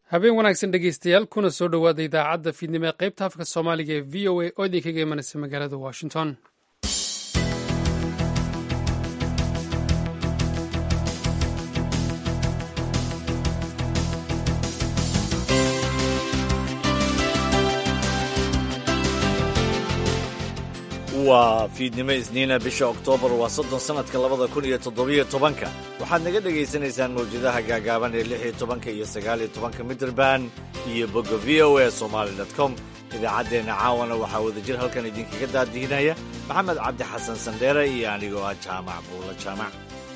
habeen wanaagsan dhegeystayaal kuna soo dhowaada idaacadda fiidnimo ee qaybta afka soomaaliga ee v o a oo idinkaga imanaysa magaalada washington waa fiidnimo isniina bisha oktoobar waa soddon sannadka labada kun iyo toddobiyo tobanka waxaad naga dhegaysanaysaan mawjadaha gaagaaban ee lix iyo tobanka iyo sagaal iyo tobanka mitrband iyo bogga v o a somaali dot com idaacaddeenna caawana waxaa wadajir halkan idinkaga daadihinaya maxamed cabdi xasan sandheere iyo anigoo ah jaamac buula jaamac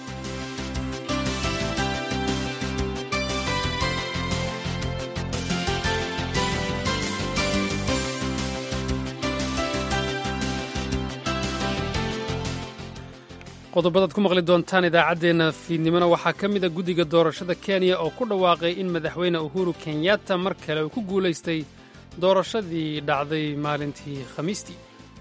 qodobadaad ku maqli doontaan idaacaddeenna fiidnimona waxaa ka mid a guddiga doorashada kenya oo ku dhawaaqay in madaxweyne uhuru kenyatta mar kale uu ku guulaystay doorashadii dhacday maalintii khamiistii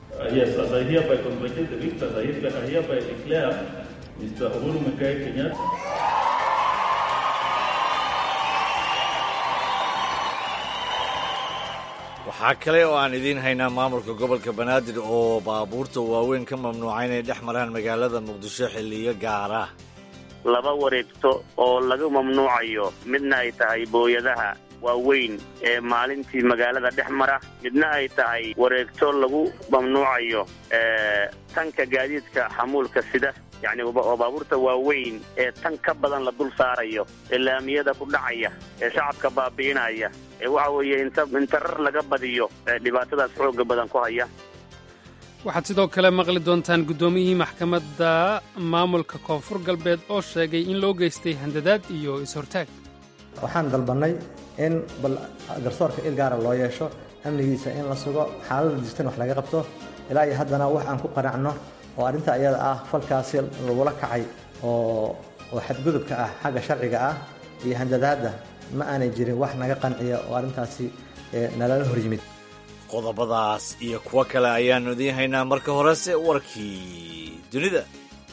waxaa kale oo aan idiin haynaa maamulka gobolka banaadir oo baabuurta waaweyn ka mamnuuca inay dhex maraan magaalada muqdisho xilliyo gaara laba wareegto oo laga mamnuucayo midna ay tahay booyadaha waaweyn ee maalintii magaalada dhex mara midna ay tahay wareegto lagu mamnuucayo tanka gaadiidka xamuulka sida yacni oo baabuurta waaweyn ee tan ka badan la dul saarayo ee laamiyada ku dhacaya ee shacabka baabi'inaya ee waxa weeye inta intarar laga badiyo ee dhibaatadaas xoogga badan ku haya waxaad sidoo kale maqli doontaan guddoomiyihii maxkamadda maamulka koonfur galbeed oo sheegay in loo geystay handadaad iyo is-hortaag waxaan dalbannay in bal garsoorka il gaara loo yeesho amnigiisa in la sugo xaalada jirtan wax laga qabto ilaa iyo haddana wax aan ku qanacno oo arrinta ayada ah falkaasi lagula kacay oo oo xadgudubka ah xagga sharciga ah iyo handadaadda ma aanay jirin wax naga qanciya oo arrintaasi nalala hor yimid qodobadaas iyo kuwo kale ayaannu idiin haynaa marka horese warkii dunida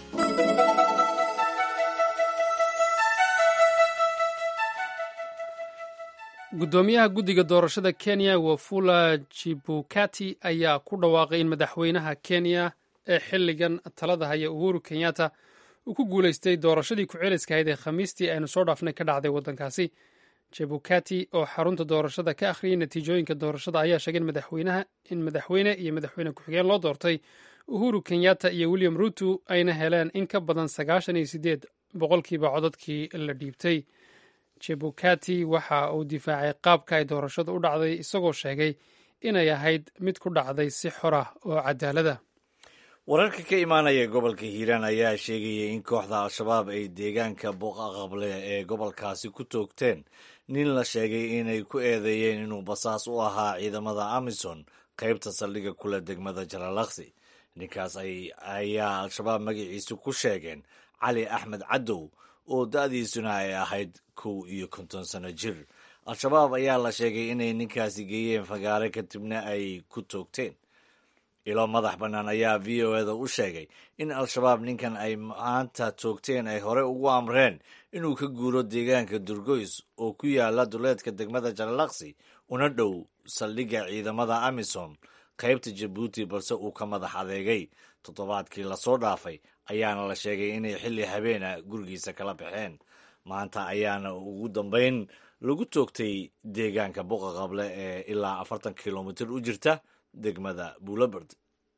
guddoomiyaha guddiga doorashada kenya wafula jibukati ayaa ku dhawaaqay in madaxweynaha kenya ee xilligan talada haya uhuru kenyatta uu ku guulaystay doorashadii ku-celiska ahayd ee khamiistii aynu soo dhaafnay ka dhacday waddankaasi jebukati oo xarunta doorashada ka akhriyay natiijooyinka doorashada ayaa sheegay in madaxweyne iyo madaxweyne ku-xigeen loo doortay uhuru kenyatta iyo william ruto ayna heleen in ka badan sagaashan iyo sideed boqolkiiba codadkii la dhiibtay jebukati waxa uu difaacay qaabka ay doorashadu u dhacday isagoo sheegay inay ahayd mid ku dhacday si xor ah oo cadaalada wararka ka imaanaya gobolka hiiraan ayaa sheegaya in kooxda al-shabaab ay deegaanka boqaqable ee gobolkaasi ku toogteen nin la sheegay inay ku eedeeyeen inuu basaas u ahaa ciidamada amison qaybta saldhigga kule degmada jaralaksi ninkaas ayaa al-shabaab magaciisa ku sheegeen cali axmed cadow oo da-diisuna ay ahayd kow iyo konton sano jir al-shabaab ayaa la sheegay inay ninkaasi geeyeen fagaare kadibna ay ku toogteen ilo madax bannaan ayaa v o eda u sheegay in al-shabaab ninkan ay maanta toogteen ay hore ugu amreen inuu ka guuro deegaanka durgoys oo ku yaala duleedka degmada jaralaksi una dhow saldhigga ciidamada amisom qaybta jabuuti balse uu ka madax adeegay toddobaadkii lasoo dhaafay ayaana la sheegay inay xilli habeena gurigiisa kala baxeen maanta ayaana ugu dambayn lagu toogtay deegaanka boqaqable ee ilaa afartan kilomitir u jirta degmada buulaberd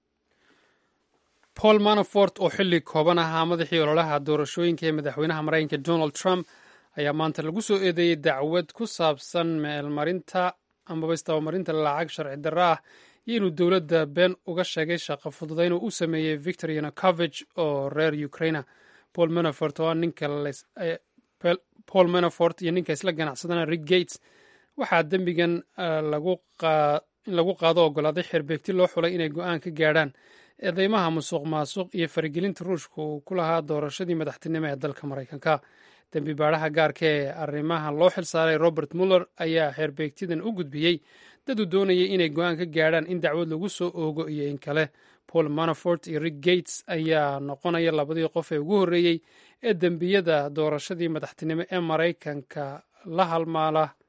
paul manafort oo xilli kooban ahaa madaxii ololaha doorashooyinka ee madaxweynaha maraykanka donald trump ayaa maanta lagu soo eedeeyey dacwad ku saabsan meelmarinta amaba istabamarinta lacag sharci darro ah iyo inuu dowladda been uga sheegay shaqo fududayn uu u sameeyey victor yanukovich oo reer ukraina paul manafort oo ninka paul manafort iyo ninka isla ganacsadana rick gates waxaa dembigan in lagu qaado ogolaaday xerbeegti loo xulay inay go-aan ka gaadhaan eedeymaha musuq maasuq iyo faragelinta ruushka uu ku lahaa doorashadii madaxtinimo ee dalka maraykanka dembi baadhaha gaarka ee arrimaha loo xilsaaray robert muller ayaa xeerbeegtidan u gudbiyey dad uu doonayay inay go-aan ka gaadhaan in dacwad lagu soo oogo iyo in kale paul manafort iyo rick gates ayaa noqonaya labadii qof ee ugu horreeyey ee dembiyada doorashadii madaxtinimo ee maraykanka la halmaala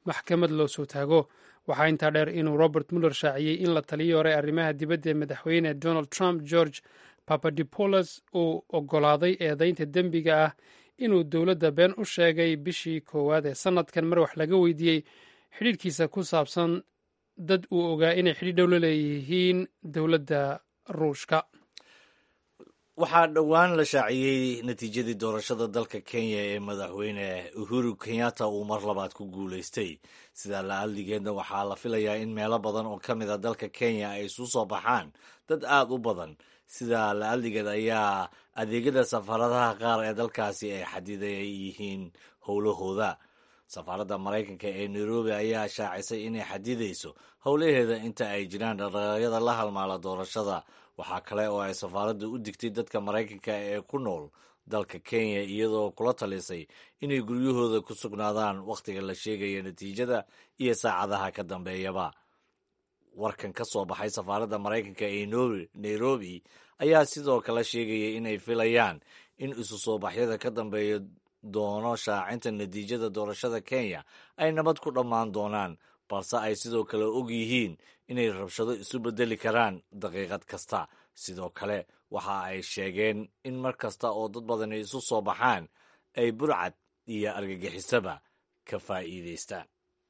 maxkamad loo soo taago waxaa intaa dheer inuu robert muller shaaciyey in la taliyii hore arrimaha dibadda ee madaxweyne donald trump george papadipoulos uu oggolaaday eedaynta dembiga ah inuu dowladda been u sheegay bishii koowaad ee sannadkan mar wax laga weydiiyey xidhiidhkiisa ku saabsan dad uu ogaa inay xidhiidh dhow la leeyihiin dowladda ruushka waxaa dhowaan la shaaciyey natiijadii doorashada dalka kenya ee madaxweyne uhuru kenyatta uu mar labaad ku guulaystay sidaa la-aldigeedna waxaa la filayaa in meelo badan oo ka mid a dalka kenya ay isu soo baxaan dad aad u badan sidaa la-aldigeed ayaa adeegyada safaaradaha qaar ee dalkaasi ay xadiday yihiin howlahooda safaaradda maraykanka ee nairobi ayaa shaacisay inay xadidayso howlaheeda inta ay jiraan dhaqdhaqaaqyada la halmaala doorashada waxaa kale oo ay safaaradda u digtay dadka maraykanka ee ku nool dalka kenya iyadoo kula talisay inay guryahooda ku sugnaadaan wakhtiga la sheegaya natiijada iyo saacadaha ka dambeeyaba warkan ka soo baxay safaaradda maraykanka ee nairobi ayaa sidoo kale sheegaya inay filayaan in isu soo baxyada ka dambeeya doono shaacinta natiijada doorashada kenya ay nabad ku dhammaan doonaan balse ay sidoo kale og yihiin inay rabshado isu beddeli karaan daqiiqad kasta sidoo kale waxa ay sheegeen in mar kasta oo dad badani isu soo baxaan ay burcad iyo argagixisaba ka faa'iidaystaan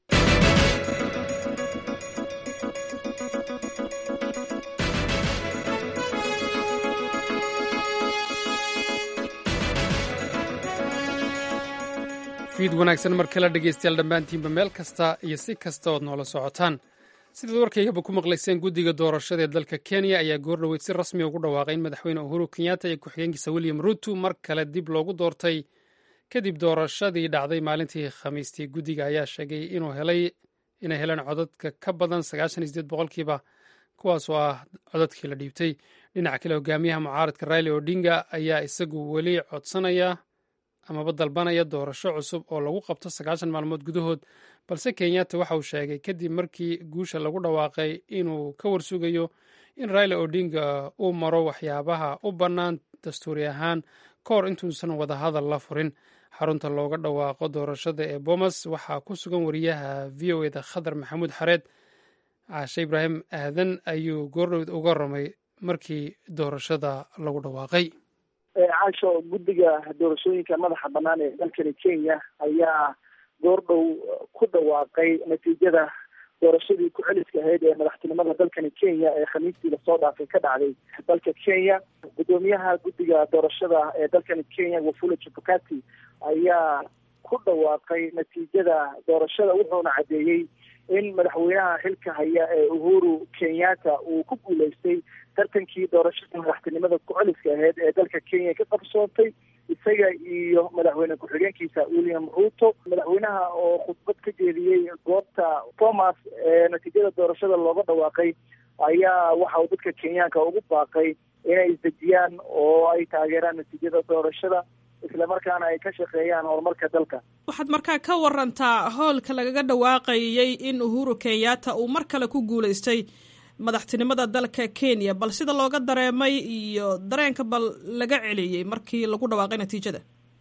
fiid wanaagsan mar kale dhegaystayaal dhammaantiinba meel kasta iyo si kasta ood noola socotaan sidaad warkaygaba ku maqlayseen guddiga doorashada ee dalka kenya ayaa goordhoweyd si rasmi ugu dhawaaqay in madaxweyne uhuru kenyatta iyo ku-xigeenkiisa william ruto mar kale dib loogu doortay kadib doorashadii dhacday maalintii khamiistii guddiga ayaa sheegay inuu helay inay heleen codadka ka badan sagaashan iyo sideed boqolkiiba kuwaas oo ah codadkii la dhiibtay dhinaca kale hogaamiyaha mucaaradka raili odinga ayaa isagu weli codsanaya amaba dalbanaya doorasho cusub oo lagu qabto sagaashan maalmood gudahood balse kenyatta waxa uu sheegay kadib markii guusha lagu dhawaaqay inuu ka warsugayo in raila odinga uu maro waxyaabaha u bannaan dastuuri ahaan ka hor intuusan wadahadal la furin xarunta looga dhawaaqo doorashada ee bomas waxaa ku sugan wariyaha v o eda khadar maxamuud xareed caashe ibraahim aadan ayuu goordhowd uga ramay markii doorashada lagu dhawaaqay caasho guddiga doorashooyinka madaxa bannaan ee dalkani kenya ayaa goordhow ku dhawaaqay natiijada doorashadii ku-celiska ahayd ee madaxtinimada dalkani kenya ee khamiistii lasoo dhaafay ka dhacday dalka kenya guddoomiyaha guddiga doorashada ee dalkani kenya wafula chebukati ayaa ku dhawaaqay natiijada doorashada wuxuuna caddeeyey in madaxweynaha xilka haya ee uhuru kenyatta uu ku guuleystay tartankii doorashada madaxtinimada ku-celiska ahayd ee dalka kenya ka qabsoontay isaga iyo madaxweyne ku-xigeenkiisa william ruto madaxweynaha oo khudbad ka jeediyey goobta thomas ee natiijada doorashada looga dhawaaqay ayaa waxa uu dadka kenyaanka ugu baaqay inay isdejiyaan oo ay taageeraan natiijada doorashada islamarkaana ay ka shaqeeyaan horumarka dalka waxaad markaa ka warantaa howlka lagaga dhawaaqayay in uhuru kenyatta uu mar kale ku guuleystay madaxtinimada dalka kenya bal sida looga dareemay iyo dareenka bal laga celiyey markii lagu dhawaaqay natiijada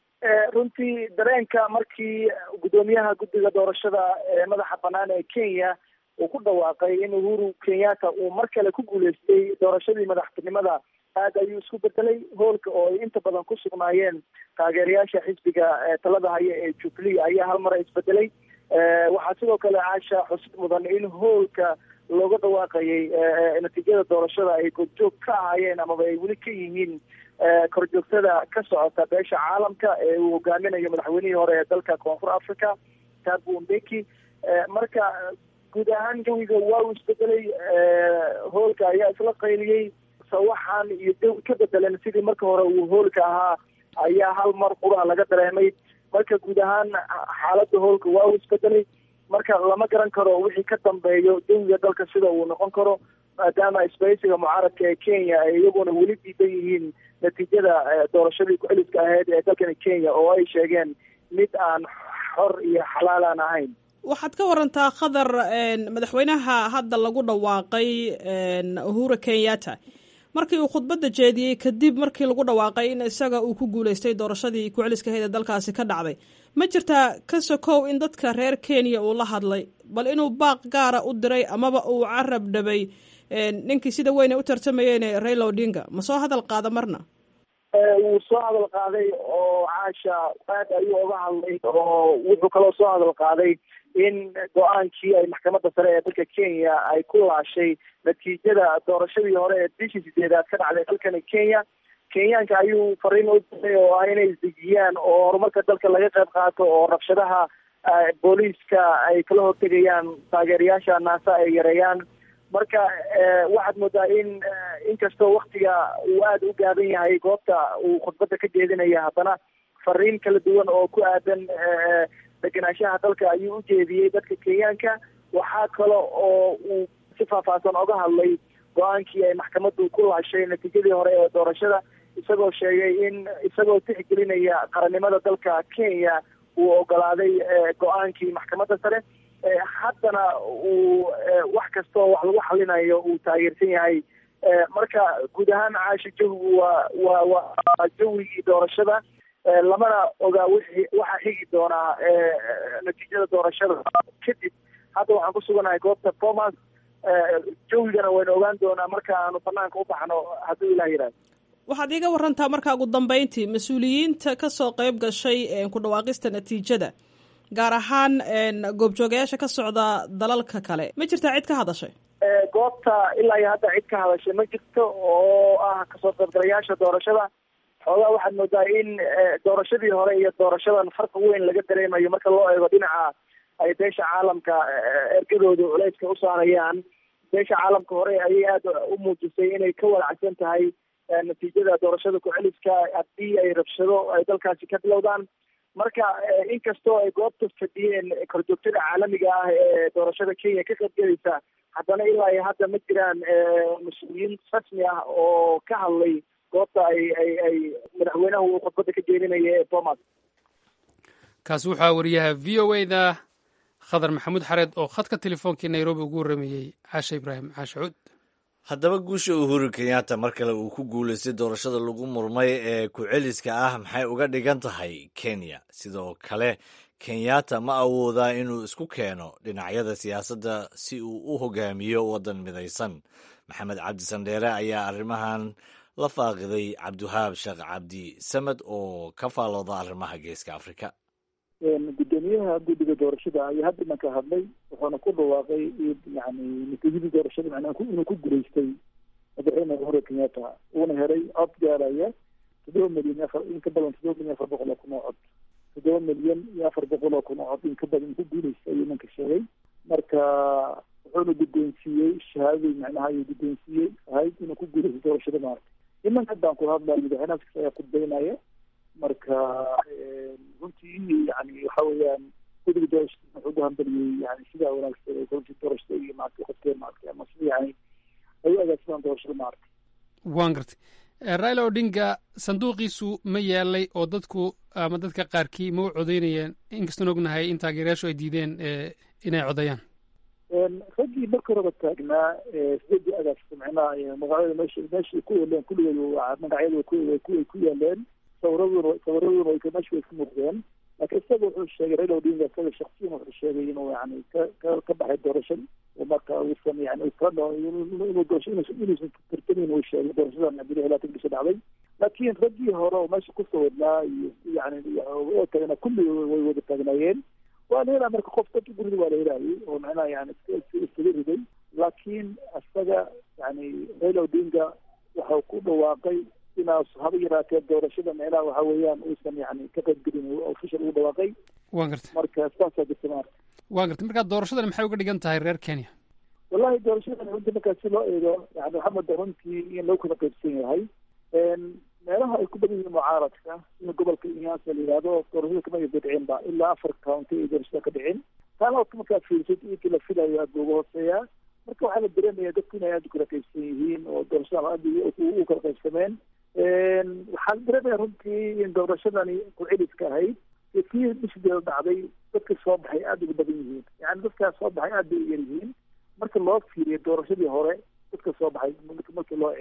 runtii dareenka markii guddoomiyaha guddiga doorashada ee madaxa bannaan ee kenya uu ku dhawaaqay in uhuru kenyatta uu mar kale ku guuleystay doorashadii madaxtinimada aad ayuu isku bedelay hoolka oo ay inta badan ku sugnaayeen taageerayaasha xisbiga talada haya ee jubilee ayaa hal mara isbedelay waxaa sidoo kale caasha xusid mudan in hoolka looga dhawaaqayay natiijada doorashada ay goobjoog ka ahaayeen amaba ay weli ka yihiin korjoogtada ka socota beesha caalamka ee uu hogaaminayo madaxweynihii hore ee dalka koonfur africa tabu mbeki marka guud ahaan jawiga waa uu isbedelay hoolka ayaa isla qayliyey sawaxan iyo jawi ka bedelan sidii marka hore uu hoolka ahaa ayaa hal mar qura laga dareemay marka guud ahaan xaaladda hoolka waa uu isbedelay marka lama garan karo wixii ka dambeeyo jawiga dalka sida uu noqon karo maadaama isbaysiga mucaaradka ee kenya ay iyaguna weli diidan yihiin natiijada doorashadii ku-celiska ahayd ee dalkani kenya oo ay sheegeen mid aan xor iyo xalaal aan ahayn waxaad ka warantaa khadar madaxweynaha hadda lagu dhawaaqay uhuru kenyatta markii uu khudbadda jeediyey kadib markii lagu dhawaaqay in isaga uu ku guuleystay doorashadii ku-celiskaheeda dalkaasi ka dhacday ma jirtaa ka sokow in dadka reer kenya uu la hadlay bal inuu baaq gaara u diray amaba uu carab dhabay ninkii sida weyn ay u tartamayeen raila odinga ma soo hadal qaada marna wuu soo hadal qaaday oo caasha aad ayuu oga hadlay oo wuxuu kaloo soo hadal qaaday in go-aankii ay maxkamadda sare ee dalka kenya ay ku laashay natiijada doorashadii hore ee bishii sideedaad ka dhacday dalkani kenya kenyaanka ayuu fariin u diray oo ah inay isdejiyaan oo horumarka dalka laga qayb qaato oo rabshadaha booliiska ay kala hortegayaan taageerayaasha naasa ay yareeyaan marka waxaad moodaa in inkastoo waktiga uu aada u gaaban yahay goobta uu khudbadda ka jeedinaya haddana fariin kala duwan oo ku aadan degenaanshaha dalka ayuu u jeediyey dadka kenyaanka waxaa kale oo uu si faahfaahsan oga hadlay go-aankii ay maxkamaddu ku laashay natiijadii hore ee doorashada isagoo sheegay in isagoo tixgelinaya qarannimada dalka kenya uu ogolaaday go-aankii maxkamadda sare haddana uu wax kastoo wax lagu xalinayo uu taageersan yahay marka guud ahaan caasha jawigu waa waa waa jawigii doorashada lamana ogaa wixii waxaa xigi doonaa natiijada doorashada kadib hadda waxaan ku suganahay goobta thomas jawigana waynu ogaan doonaa marka aanu banaanka u baxno hadduu ilah yidhahdo waxaad iiga warantaa markaa ugu dambeyntii mas-uuliyiinta kasoo qeyb gashay ku dhawaaqista natiijada gaar ahaan goobjoogayaasha ka socda dalalka kale ma jirtaa cid ka hadashay goobta ilaa iyo hadda cid ka hadashay ma jirto oo ah kasoo qaybgalayaasha doorashada xoogaa waxaad moodaa in doorashadii hore iyo doorashadan farqi weyn laga dareemayo marka loo eego dhinaca ay beesha caalamka ergadooda culeyska u saarayaan beesha caalamka hore ayay aada u muujisay inay ka walacsan tahay natiijada doorashada ku-celiska haddii ay rabshado ay dalkaasi ka bilowdaan marka inkastoo ay goobta fadhiyeen korjoogtada caalamiga ah ee doorashada kenya ka qaybgelaysa haddana ilaa iyo hadda ma jiraan mas-uuliyiin rasmi ah oo ka hadlay goobta ay ay ay madaxweynahu uu khudbadda ka jeedinaya ee thomas kaasi waxaa wariyaha v o a da khadar maxamuud xareed oo khadka telefoonkii nairobi ugu warrameeyey caashe ibraahim caashe cuud haddaba guusha uhuru kenyatta mar kale uu ku guulaystay doorashada lagu murmay ee ku-celiska ah maxay uga dhigan tahay kenya sidoo kale kenyatta ma awoodaa inuu isku keeno dhinacyada siyaasadda si uu u hogaamiyo waddan midaysan maxamed cabdi sandheere ayaa arrimahan la faaqiday cabdiwahaab sheekh cabdi samed oo ka faalooda arrimaha geeska afrika gudoomiyaha guddiga doorashada ayaa hadda imanka hadlay wuxuuna ku dhawaaqay yani natiijadii doorashada macnaha inuu ku guulaystay madaxweyne uhuru kenyatta uuna helay cod gaaraya toddoba milyan afar in ka badan toddoba milyan afar boqol oo kun oo cod toddoba milyan iyo afar boqol oo kun oo cod in ka badan ku guulaystay ayuu imanka sheegay marka wuxuuna guddoonsiiyey shahaadadii macnaha ayuu guddoonsiiyey ahayd inuu ku guulaystay doorashada maarata imanka haddaan ku hadlaya madaxweynaha kasta ayaa khudbeynaya marka runtii yani waxa weeyaan guddiga doorashada wuxuu ugu hambaliyey yani sidaa wanaagsan ay runtii doorashada iyo maarata qofkeen maarata ama sida yani ay u agaagsadaan doorashada maarata waan gartay raila odinga sanduuqiisu ma yaalay oo dadku ama dadka qaarkii ma u codeynayeen inkastoon ognahay in taageerayaashu ay diideen inay codeeyaan raggii marka horeba taagnaa sideedii agaagsa macnaha magacyada meesha meeshay ku yeeleen kulligood magacyada way ku yaaleen sawiraduna sawiraduna way meesha way ka muuqdeen laakiin isaga wuxuu sheegay raila odinga isaga shaksiyan wuxuu sheegay inuu yani ka ka ka baxay doorashada oo marka uusan yani inuu doorasho inuusan tartamin uu sheegay doorashadan abdulahi laatan bisha dhacday laakiin raggii hore oo meesha kusoo wadnaa iyo yani oo tagana kulli way wada taagnaayeen waa la helaa marka qof dadka gurida waa la helaayay oo macnaha yani iskaga riday laakiin isaga yani raila odinga waxau ku dhawaaqay inaas haba yaraatee doorashada meelaha waxa weeyaan uusan yani ka qaybgelin official ugu dhawaaqay waan gartay marka saasaa jirta maarta waan gartay markaa doorashadan maxay uga dhigan tahay reer kenya wallahi doorashadan runtii markaa si loo eego yani waxaa moodaa runtii in lagu kala qaybsan yahay meelaha ay ku badan yihiin mucaaradka sida gobolka inyaasa la yihahdo doorashada kama ayba dhicin ba ilaa afar county ay doorashada ka dhicin taana oo markaa fiirsad intii la filayo aada looga hooseeyaa marka waxaa la dareemaya dadku inay aada u kala qaybsan yihiin oo doorashada aad u kala qaybsameen waxaan dareemaya runtii in doorashadani ku-celiska ahayd kii bishideeda dhacday dadka soo baxay aada uga badan yihiin yani dadkaas soo baxay aad bay u yar yihiin marka loo fiiriyo doorashadii hore dadka soo baxay markii loo eega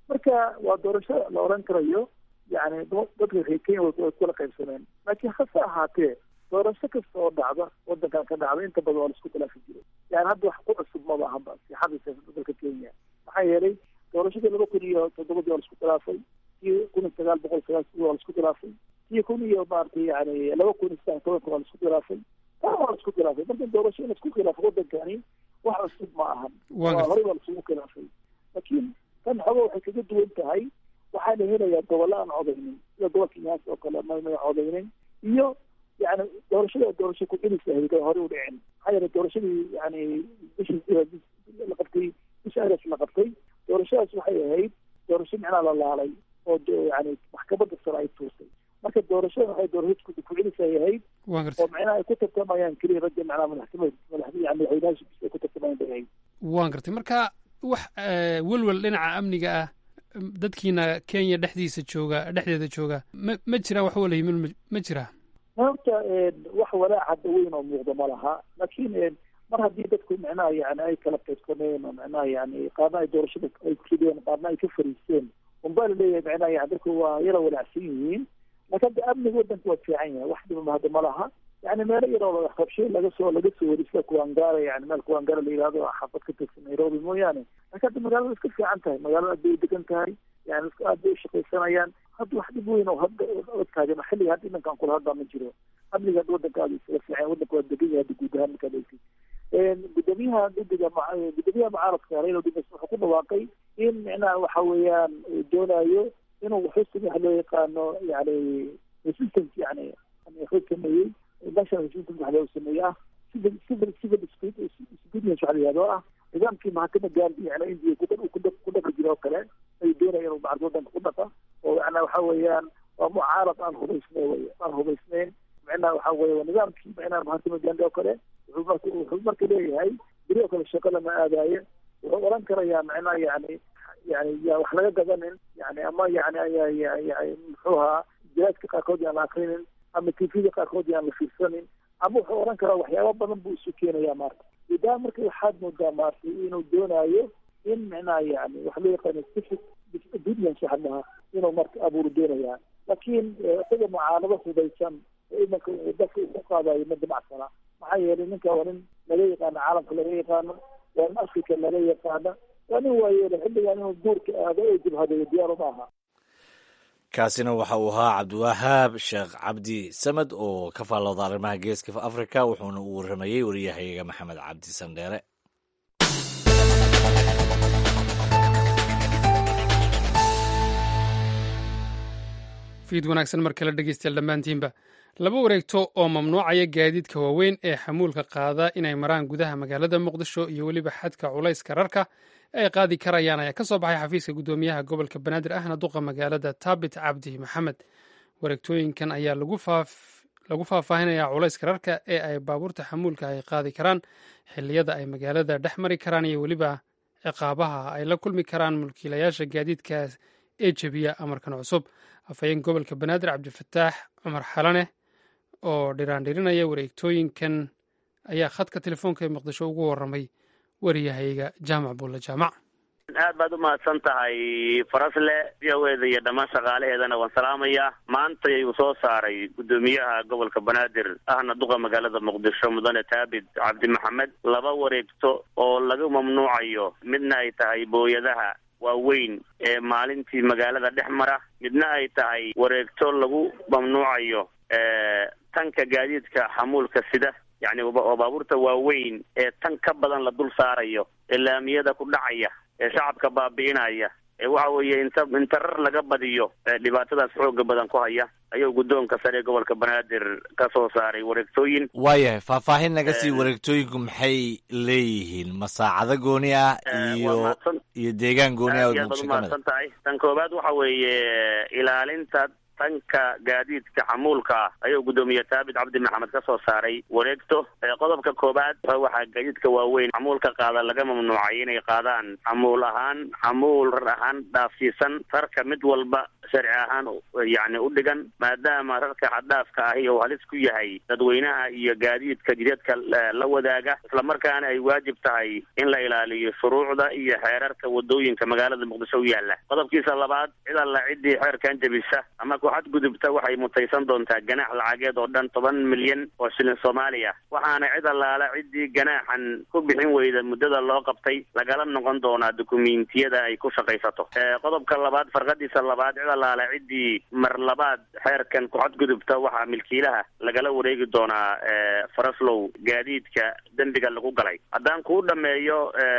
marka waa doorasho la oran karayo yani dadka reer kenya way kula qaybsameen laakiin hase ahaatee doorasho kasta oo dhacda wadankan ka dhacda inta badan waa la isku khilaafi jiray yani hadda wax ku cusub maba ahaba sixada siyaasada dalka kenya maxaa yeelay doorashadii laba kun iyo toddobadii waa la isku khilaafay kii kun iyo sagaal boqol sagaasii waa la isku khilaafay kii kun iyo maaragtay yani laba kun iyo saddex tobanka waa la isku khilaafay taa waa la isku khilaafay marka doorasho in la isku khilaafo wadankani wax cusub ma ahan waa horey waa laisugu khilaafay laakiin tan xogo waxay kaga duwan tahay waxaa la helayaa gobollo aan codaynin sida gobolka nyaas oo kale mamay codaynin iyo yani doorashada doorasho ku-celis ahayd oo hore u dhicin maxaa yeele doorashadii yani bishii la qabtay bisha agas la qabtay doorashadaas waxay ahayd doorasho micnaa la laalay oo yani maxkamadda sare ay tuurtay marka doorashada waxay doorasho ku-celis ay ahayd oo micnaha ay ku tartamayaan keliya ragga micnaha madaxtimad madax yani madaxweynaha ay ku tartamayaan bay ahayd waan gartay marka wax welwel dhinaca amniga ah dadkiina kenya dhexdiisa jooga dhexdeeda jooga ma ma jiraan wax wala yimin ma jiraa horta wax walaac hadda weyn oo muuqda ma laha laakiin mar haddii dadku micnaha yani ay kala qaybsameen oo micnaha yani qaarna ay doorashada ay rideen qaarna ay ka fariisteen unbaa laleeyahay micnaha yani dadku waa yara walaacsan yihiin laakiin hadda amniga wadanka waa fiican yahay wax dhiba hadda ma laha yani meelo yaroo qabshay laga soo laga soo wari sida kuwangara yani meel kuwangara la yihahdo xaafad ka tirsan nairobi mooyaane laakiin hadda magaalada iska fiican tahay magaalada aad bay degan tahay yani aad bay ushaqaysanayaan hadda wax dhib weyn oo hadda taagan xilliga hadda imankan kula hadda ma jiro amniga hadda wadanka aad isaga fiican wadanka waa degan yahay hadda guud ahaan markaad eegtid gudoomiyaha guddiga gudoomiyaha mucaaradka raila odinga wuxuu ku dhawaaqay in micnaha waxa weeyaan uu doonayo inuu xusni waxa loo yaqaano yani resistance yani wuxuu sameeyey national resistance waxa loo sameeyey ah civil civil civil disobedience waxa la yihahdo ah nidaamkii mahakama gaandi yani india ku dhaqi jira oo kale ayuu doonaya inuu macad wadanka ku dhaqa oo macnaa waxa weeyaan waa mucaarad aan hubaysnayn wey aan hubaysnayn micnaha waxa weye waa nidaamkii micnaha mahakama gaandi oo kale wuxuu marka wuxuu marka leeyahay beri oo kale shaqo lama aadaayo wuxuu oran karayaa micnaha yani yani ya wax laga gadanin yani ama yani muxuu ahaa jiraadka qaarkood yaan la akrinin ama tvda qaarkood yaan la fiirsanin ama wuxuu oran karaa waxyaaba badan buu isu keenaya maarta idaa marka waxaad moodaa maarta inuu doonayo in micnaha yani waxa loo yaqaano civic disobedience waxa dhahaa inuu marka abuuru doonayaa laakiin isaga mucaanado hudaysan imanka dalka uu ku qaadayo ma damacsana maxaa yeelay ninka waa nin laga yaqaano caalamka laga yaqaano waa nin africa laga yaqaano waa nin waayeela xilligan inuu guurka aado oo jabhadeeyo diyaaro ma aha kaasina waxa uu ahaa cabdiwahaab sheekh cabdi samed oo ka faallooda arrimaha geeska africa wuxuuna uu warramayey wariyahayaga maxamed cabdi sandheere fiid wanaagsan mar kale dhegeystayaal dhammaantiinba laba wareegto oo mamnuucaya gaadiidka waaweyn ee xamuulka qaada inay maraan gudaha magaalada muqdisho iyo weliba xadka culayska rarka ay qaadi karayaan ayaa ka soo baxay xafiiska guddoomiyaha gobolka banaadir ahna duqa magaalada taabit cabdi maxamed wareegtooyinkan ayaa lagu faahfaahinaya culayska rarka ee ay baabuurta xamuulka ay qaadi karaan xilliyada ay magaalada dhex mari karaan iyo weliba ciqaabaha ay la kulmi karaan mulkiilayaasha gaadiidka ee jebiya amarkan cusub afhayeen gobolka banaadir cabdifataax cumar xalane oo dhiraandhirinaya wareegtooyinkan ayaa khadka telefoonka ee muqdisho ugu warramay wariyahayga jaamac buulle jaamac aad baad umahadsan tahay farasle v o eda iyo dhammaan shaqaalaheedana waan salaamayaa maanta ayuu soo saaray guddoomiyaha gobolka banaadir ahna duqa magaalada muqdisho mudane taabid cabdi maxamed laba wareegto oo laga mamnuucayo midna ay tahay booyadaha waaweyn ee maalintii magaalada dhex mara midna ay tahay wareegto lagu mamnuucayo tanka gaadiidka xamuulka sida yacni oo baabuurta waaweyn ee tan ka badan la dul saarayo ee laamiyada ku dhacaya ee shacabka baabi'inaya ee waxa weeye inta inta rar laga badiyo dhibaatadaas xooga badan ku haya ayuu guddoonka sare ee gobolka banaadir ka soo saaray wareegtooyin waayahay faahfaahin naga sii wareegtooyinku maxay leeyihiin ma saacado gooni ah iyo iyo deegaan gooni ah oo aad baad muqdisho ka mid umahadsan tahay tan koowaad waxa weeye ilaalinta tanka gaadiidka xamuulka ah ayuu guddoomiye taabit cabdi maxamed ka soo saaray wareegto qodobka koobaad waxaa gaadiidka waaweyn xamuulka qaada laga mamnuucay inay qaadaan xamuul ahaan xamuul rar ahaan dhaafsiisan rarka mid walba sharci ahaan yacni u dhigan maadaama rarka xaddhaafka ahi uu halis ku yahay dadweynaha iyo gaadiidka jidadka la wadaaga islamarkaana ay waajib tahay in la ilaaliyo shuruucda iyo xeerarka wadooyinka magaalada muqdisho u yaala qodobkiisa labaad cid alla ciddii xeerkan jebisa ama ku xadgudubta waxay mutaysan doontaa ganaax lacageed oo dhan toban milyan oo shilin soomaaliya waxaana cid allaala ciddii ganaaxan ku bixin weyda muddada loo qabtay lagala noqon doonaa dukumiintiyada ay ku shaqaysato qodobka labaad farqadiisa labaad cid allaala ciddii mar labaad xeerkan ku xadgudubta waxaa milkiilaha lagala wareegi doonaa faraslow gaadiidka dembiga lagu galay haddaan kuu dhameeyo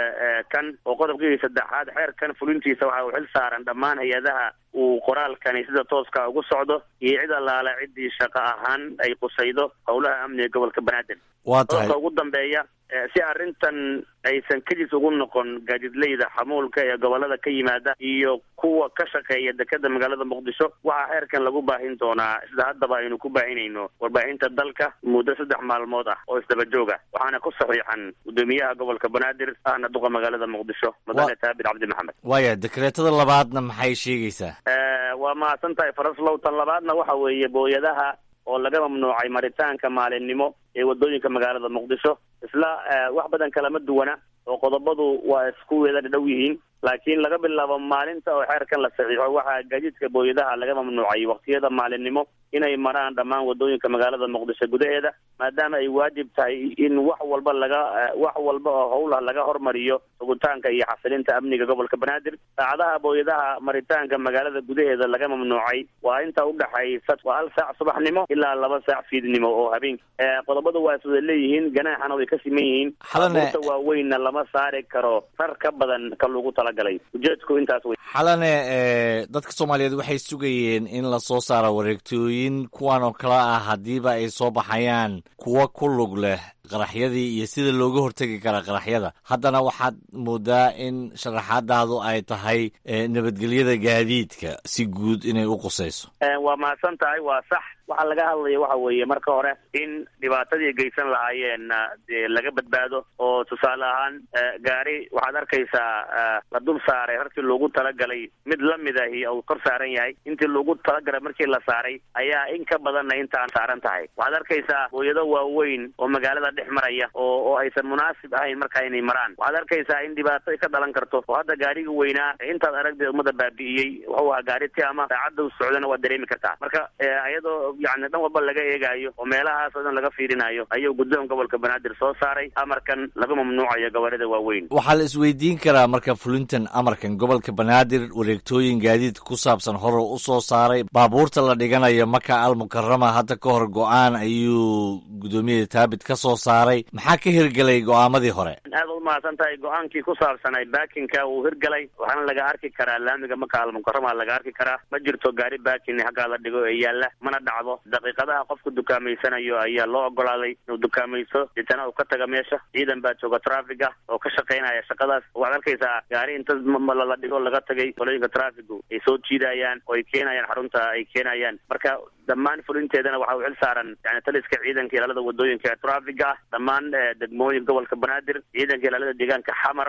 kan oo qodobkii saddexaad xeerkan fulintiisa waxa uu xil saaran dhammaan hay-adaha uu qoraalkani sida tooska ugu socdo iyo cid allaala ciddii shaqo ahaan ay qusaydo howlaha amniga gobolka banaadir waa tahay qodobka ugu dambeeya si arrintan aysan kadis ugu noqon gaadiidleyda xamuulka ee gobolada ka yimaada iyo kuwa ka shaqeeya dekeda magaalada muqdisho waxaa xeerkan lagu baahin doonaa sida haddaba aynu ku baahinayno warbaahinta dalka muddo saddex maalmood ah oo isdaba jooga waxaana ku saxiixan guddoomiyaha gobolka banaadir ahna duqa magaalada muqdisho madane taabit cabdi maxamed waaya dekreetada labaadna maxay sheegaysaa waa mahadsan tahay faraslow tan labaadna waxa weeye booyadaha oo laga mamnuucay maritaanka maalinimo ee wadooyinka magaalada muqdisho isla wax badan kalama duwana oo qodobadu waa isku wada dhow yihiin laakiin laga bilaabo maalinta oo xeerkan la saxiixo waxaa gaadiidka booyadaha laga mamnuucay waqtiyada maalinimo inay maraan dhammaan wadooyinka magaalada muqdisho gudaheeda maadaama ay waajib tahay in wax walba laga wax walba oo howlah laga hormariyo sugitaanka iyo xasilinta amniga gobolka banaadir saacadaha booyadaha maritaanka magaalada gudaheeda laga mamnuucay waa inta udhaxaysa waa hal saac subaxnimo ilaa laba saac fiidnimo oo habeenki qodobadu waa iswada leeyihiin ganaaxana way ka siman yihiin abuurta waaweynna lama saari karo rar ka badan ka lagu talagalay ujeedku intaas wey xalane dadka soomaaliyeed waxay sugayeen in lasoo saaro wareegtooyin kuwan oo kale ah haddiiba ay soo baxayaan kuwa ku lug leh qaraxyadii iyo sida looga hortegi kara qaraxyada haddana waxaad moodaa in sharaxaadaadu ay tahay nabadgelyada gaadiidka si guud inay u qusayso waa mahadsan tahay waa sax waxaa laga hadlaya waxa weeye marka hore in dhibaatadii geysan lahaayeen dee laga badbaado oo tusaale ahaan gaari waxaad arkaysaa la dul saaray rarkii loogu talagalay mid lamid ahi uu kor saaran yahay intii loogu talagalay markii la saaray ayaa in ka badanna intaan saaran tahay waxaad arkaysaa hooyado waaweyn oo magaalada dhex maraya oo oo aysan munaasib ahayn markaa inay maraan waxaad arkaysaa in dhibaato ay ka dhalan karto oo hadda gaariga weynaa intaad aragdee ummadda baabi'iyey wuxuu ahaa gaari tiama saacadda u socdana waad dareemi kartaa marka iyadoo yani dhan walba laga eegaayo oo meelahaas oo dhan laga fiirinayo ayuu guddoon gobolka banaadir soo saaray amarkan laga mamnuucayo gobolada waaweyn waxaa la isweydiin karaa marka fulintan amarkan gobolka banaadir wareegtooyin gaadiidka ku saabsan hore u soo saaray baabuurta la dhiganayo maka al mukarama hadda ka hor go-aan ayuu guddoomiyaha taabit ka soo saaray maxaa ka hirgelay go-aamadii hore aad u mahadsan tahay go-aankii ku saabsanay baakinka wuu hirgalay waxaana laga arki karaa laamiga maka al mukarama laga arki karaa ma jirto gaari baakin haggaa la dhigo ee yaalla mana dhacdo daqiiqadaha qofku dukaameysanayo ayaa loo ogolaaday inuu dukaamayso deetana uu ka taga meesha ciidan baa jooga traffiga oo ka shaqaynaya shaqadaas waxaad arkaysaa gaari inta la dhigo laga tagay qolooyinka traffigu ay soo jiidayaan oo ay keenayaan xarunta ay keenayaan marka dhammaan fulinteedana waxa uu xil saaran yani taliska ciidanka ilaalada wadooyinka ee traffiga ah dhammaan degmooyin gobolka banaadir ciidanka ilaalada deegaanka xamar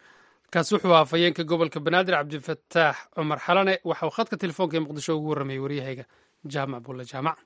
kaasi wuxuu ahaa fayeenka gobolka banaadir cabdifataax cumar xalane waxa uu khadka telefoonka ee muqdisho ugu warramayay waryahayga jaamac bulle jaamac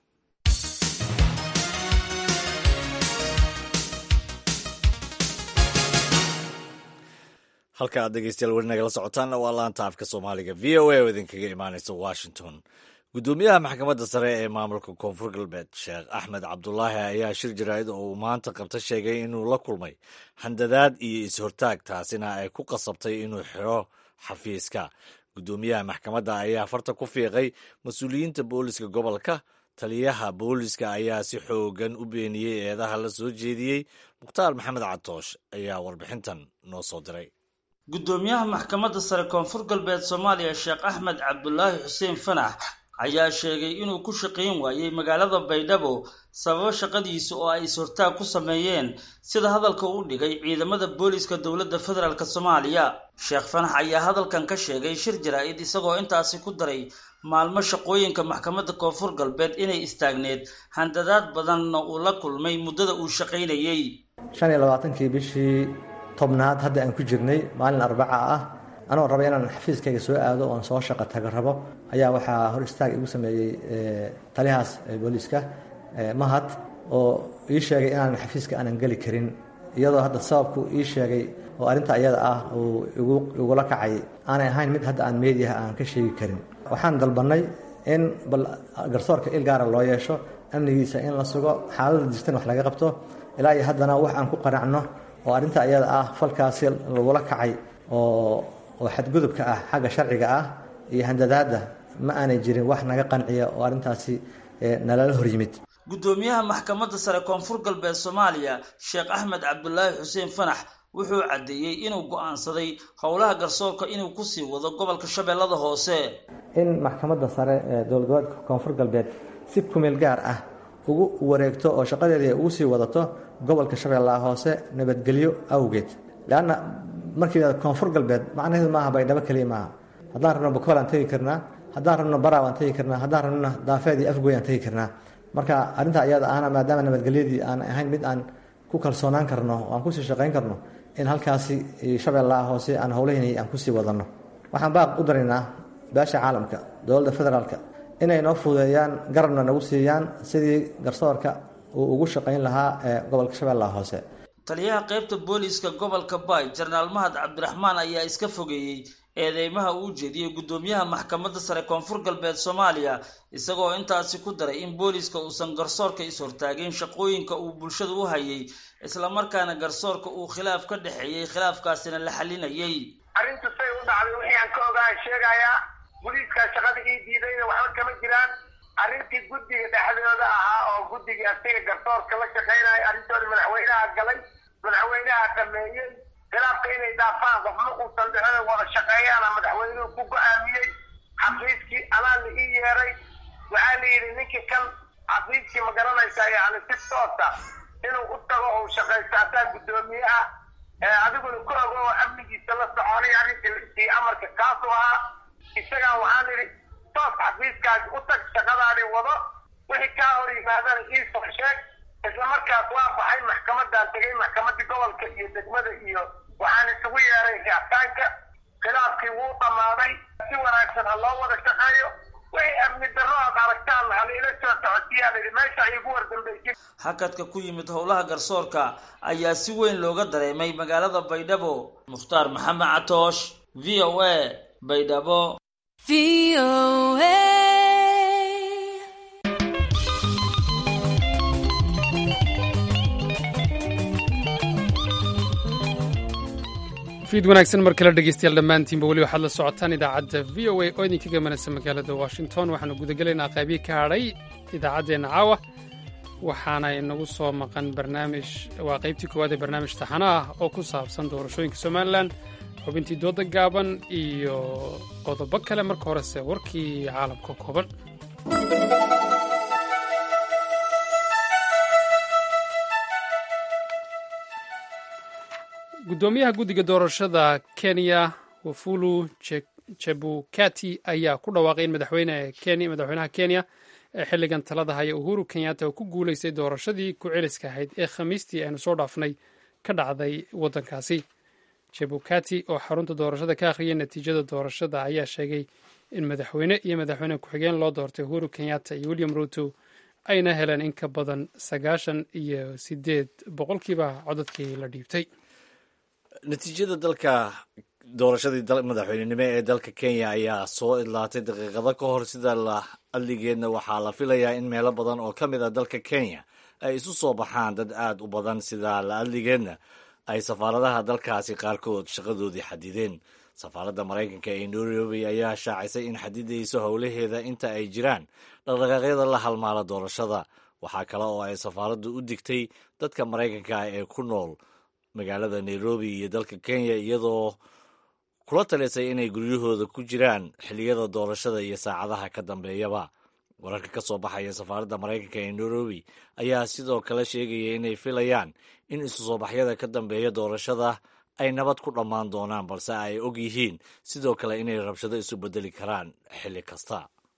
halka aad dhegeystayaal weli nagala socotaanna waa laanta afka soomaaliga v o a oo idinkaga imaanaysa washington guddoomiyaha maxkamadda sare ee maamulka koonfur galbeed sheekh axmed cabdulaahi ayaa shir jaraa'id oo uu maanta qabta sheegay inuu la kulmay handadaad iyo is-hortaag taasina ay ku qasabtay inuu xiro xafiiska guddoomiyaha maxkamadda ayaa farta ku fiiqay mas-uuliyiinta booliska gobolka taliyaha booliska ayaa si xoogan u beeniyey eedaha la soo jeediyey mukhtaar maxamed catoosh ayaa warbixintan noo soo diray guddoomiyaha maxkamadda sare koonfur galbeed soomaaliya sheekh axmed cabdulaahi xuseen fanax ayaa sheegay inuu ku shaqayn waayey magaalada baydhabo sababo shaqadiisa oo ay is-hortaag ku sameeyeen sida hadalka u dhigay ciidamada booliska dowladda federaalk soomaaliya sheekh fanax ayaa hadalkan ka sheegay shir jaraa-id isagoo intaasi ku daray maalmo shaqooyinka maxkamadda koonfur galbeed inay istaagneed handadaad badanna uu la kulmay muddada uu shaqaynayey shan iyo labaatankii bishii tobnaad hadda aan ku jirnay maalin arbaca ah anoo raba inaan xafiiskayga soo aado oon soo shaqo taga rabo ayaa waxaa hor istaag igu sameeyey taliyahaas booliiska mahad oo ii sheegay inaan xafiiska aanan geli karin iyadoo hadda sababku ii sheegay oo arrinta iyada ah uu igula kacay aanay ahayn mid hadda aan meediyaha aan ka sheegi karin waxaan dalbannay in bal garsoorka il gaara loo yeesho amnigiisa in la sugo xaalada jirtan wax laga qabto ilaa iyo haddana wax aan ku qanacno oo arrinta iyada ah falkaasi lagula kacay oo oo xadgudubka ah xagga sharciga ah iyo handadaadda ma aanay jirin wax naga qanciya oo arrintaasi nalala hor yimid guddoomiyaha maxkamadda sare koonfur galbeed soomaaliya sheekh axmed cabdulaahi xuseen fanax wuxuu caddeeyey inuu go'aansaday howlaha garsoorka inuu kusii wado gobolka shabeellada hoose in maxkamadda sare ee dowlad goboleedka koonfur galbeed si kumeel gaar ah ugu wareegto oo shaqadeedii ugu sii wadato gobolka shabeellaha hoose nabadgelyo awgeed leanna markii koonfur galbeed macnaheedu maaha baydhabo keliya maaha haddaan rabno bakool aan tegi karnaa haddaan rabno baraab aan tegi karnaa haddaan rabnona daafeed iyo afgoy aan tegi karnaa marka arrinta iyada ahna maadaama nabadgelyadii aan ahayn mid aan ku kalsoonaan karno oo aan kusii shaqayn karno in halkaasi shabeellaha hoose aan howlahaynay aan kusii wadanno waxaan baaq u daraynaa beesha caalamka dowladda federaalka inay noo fududeeyaan garabna nagu siiyaan sidii garsoorka uu ugu shaqayn lahaa ee gobolka shabeellaha hoose taliyaha qaybta booliiska gobolka baay jenaraal mahad cabdiraxmaan ayaa iska fogeeyey eedeymaha uu jeediyey guddoomiyaha maxkamadda sare koonfur galbeed soomaaliya isagoo intaasi ku daray in booliiska uusan garsoorka is-hortaagin shaqooyinka uu bulshada u hayay islamarkaana garsoorka uu khilaaf ka dhexeeyey khilaafkaasina la xalinayay arrintu say u dhacday wixii aan ka ogaan sheegayaa booliiskaa shaqada ii diidayna waxba kama jiraan arrintii guddiga dhexdooda ahaa oo guddiga asiga garsoorka la shaqaynaya arrintooda madaxweynaha galay madaxweynaha dhameeyey khilaafka inay dhaafaan qofma uusan dhexda wada shaqeeyaana madaxweynuhu ku go-aamiyey xafiiskii anaa la ii yeeray waxaa la yidhi ninkii kan xafiiskii ma garanaysaa yani si toosa inuu u tago uu shaqaysto asaa guddoomiye ah adiguna ku ogo oo amnigiisa la soconay arrintii amarka kaasu ahaa isagaa waxaan idhi toos xafiiskaas u tag shaqadaani wado wixii kaa hor yimaadana iisoo sheeg isla markaas waa baxay maxkamadaan tegay maxkamadii gobolka iyo degmada iyo waxaan isugu yeeray ricitaanka khilaafkii wuu dhammaaday si wanaagsan ha loo wada shaqeeyo wixii amni darro aad aragtaan hal ila soo socotiyaan idhi meesha igu wardambaysin hakadka ku yimid howlaha garsoorka ayaa si weyn looga dareemay magaalada baydhabo mukhtaar maxamed catoosh v o a baydhabo fiid wanaagsan mar kale dhegeystayaal dhammaantiinba weli waxaad la socotaan idaacadda v o a oo idinka gamanaysa magaalada washington waxaanu gudagelaynaa qaybii ka hadhay idaacaddeenna caawa waxaana inagu soo maqan barnaamij waa qaybtii koowaad ee barnaamij taxano ah oo ku saabsan doorashooyinka somalilan xubintii dooda gaaban iyo qodobo kale marka horese warkii caalamka kooban guddoomiyaha guddiga doorashada kenya wafulu chebukati ayaa ku dhawaaqay in madaxweynaha kenya ee xilligan talada haya uhuru kenyatta uu ku guulaystay doorashadii ku celiska ahayd ee khamiistii aynu soo dhaafnay ka dhacday waddankaasi jebukati oo xarunta doorashada ka akhriyay natiijada doorashada ayaa sheegay in madaxweyne iyo madaxweyne ku-xigeen loo doortay uhuru kenyatta iyo william ruto ayna heleen in ka badan sagaashan iyo sideed boqolkiiba codadkii la dhiibtay natiijada dalka doorashadii madaxweynenimo ee dalka kenya ayaa soo idlaatay daqiiqado ka hor sida la adligeedna waxaa la filayaa in meelo badan oo ka mid a dalka kenya ay isu soo baxaan dad aad u badan sida la adligeedna ay safaaradaha dalkaasi qaarkood shaqadoodii xadideen safaaradda maraykanka ee nairobi ayaa shaacisay in xadidayso howlaheeda inta ay jiraan dhaqdhaqaaqyada la halmaala doorashada waxaa kale oo ay safaaraddu u digtay dadka maraykanka ah ee ku nool magaalada nairobi iyo dalka kenya iyadoo kula talisay inay guryahooda ku jiraan xilliyada doorashada iyo saacadaha ka dambeeyaba wararka ka soo baxaya safaaradda maraykanka ee nairobi ayaa sidoo kale sheegaya inay filayaan in isu soo baxyada ka dambeeya doorashada ay nabad ku dhammaan doonaan balse ay og yihiin sidoo kale inay rabshado isu bedeli karaan xilli kasta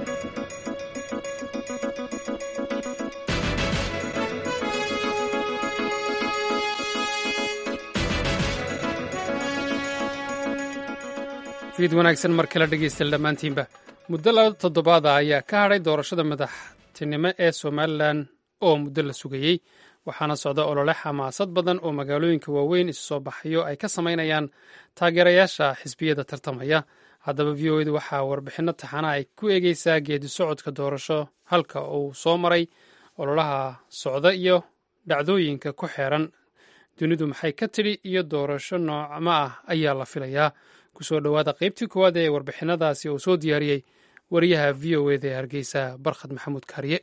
fiid wanaagsan mar kale dhegeystayaal dhammaantiinba muddo laba toddobaada ayaa ka hadhay doorashada madaxtinimo ee somalilan oo muddo la sugayey waxaana socda olole xamaasad badan oo magaalooyinka waaweyn isu soo baxayo ay ka samaynayaan taageerayaasha xisbiyada tartamaya haddaba v o edu waxaa warbixinno taxana ay ku eegeysaa geedi socodka doorasho halka uu soo maray ololaha socda iyo dhacdooyinka ku xeeran dunidu maxay ka tidhi iyo doorasho noocma ah ayaa la filayaa kusoo dhowaada qaybtii koowaad ee warbixinadaasi uu soo diyaariyey wariyaha v o eda ee hargeysa barkhad maxamuud kaariye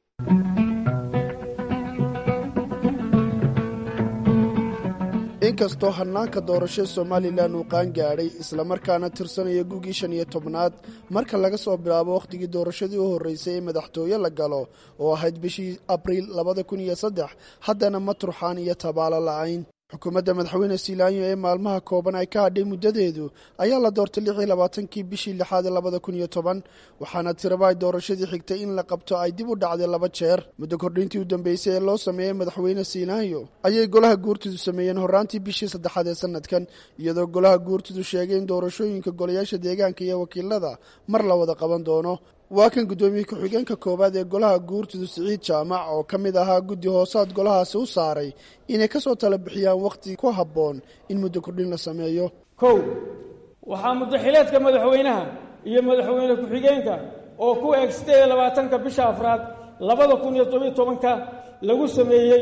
inkastoo hannaanka doorasho somalilan uu qaan gaadhay islamarkaana tirsanaya gugii shan iyo tobnaad marka laga soo bilaabo wakhtigii doorashadii u horreysay ee madaxtooye la galo oo ahayd bishii abriil labada kun iyo saddex haddana ma turxaan iyo tabaalo la'ayn xukuumadda madaxweyne siilaanyo ee maalmaha kooban ay ka hadhay muddadeedu ayaa la doortay lix iyo labaatankii bishii lixaad ee labada kun iyo toban waxaana tiraba ay doorashadii xigtay in la qabto ay dib u dhacday laba jeer muddo kordhintii u dambeysay ee loo sameeyey madaxweyne siilaanyo ayay golaha guurtidu sameeyeen horraantii bishii saddexaad ee sanadkan iyadoo golaha guurtidu sheegay in doorashooyinka golayaasha deegaanka iyo wakiilada mar la wada qaban doono waa kan guddoomiye ku-xigeenka koowaad ee golaha guurtidu siciid jaamac oo ka mid ahaa guddi hoosaad golahaasi u saaray inay ka soo tala bixiyaan wakhti ku habboon in muddo kordhin la sameeyo kow waxaa muddaxileedka madaxweynaha iyo madaxweyne ku-xigeenka oo ku eeg siddeed iyo labaatanka bisha afraad labada kun iyo tobiyo tobanka lagu sameeyey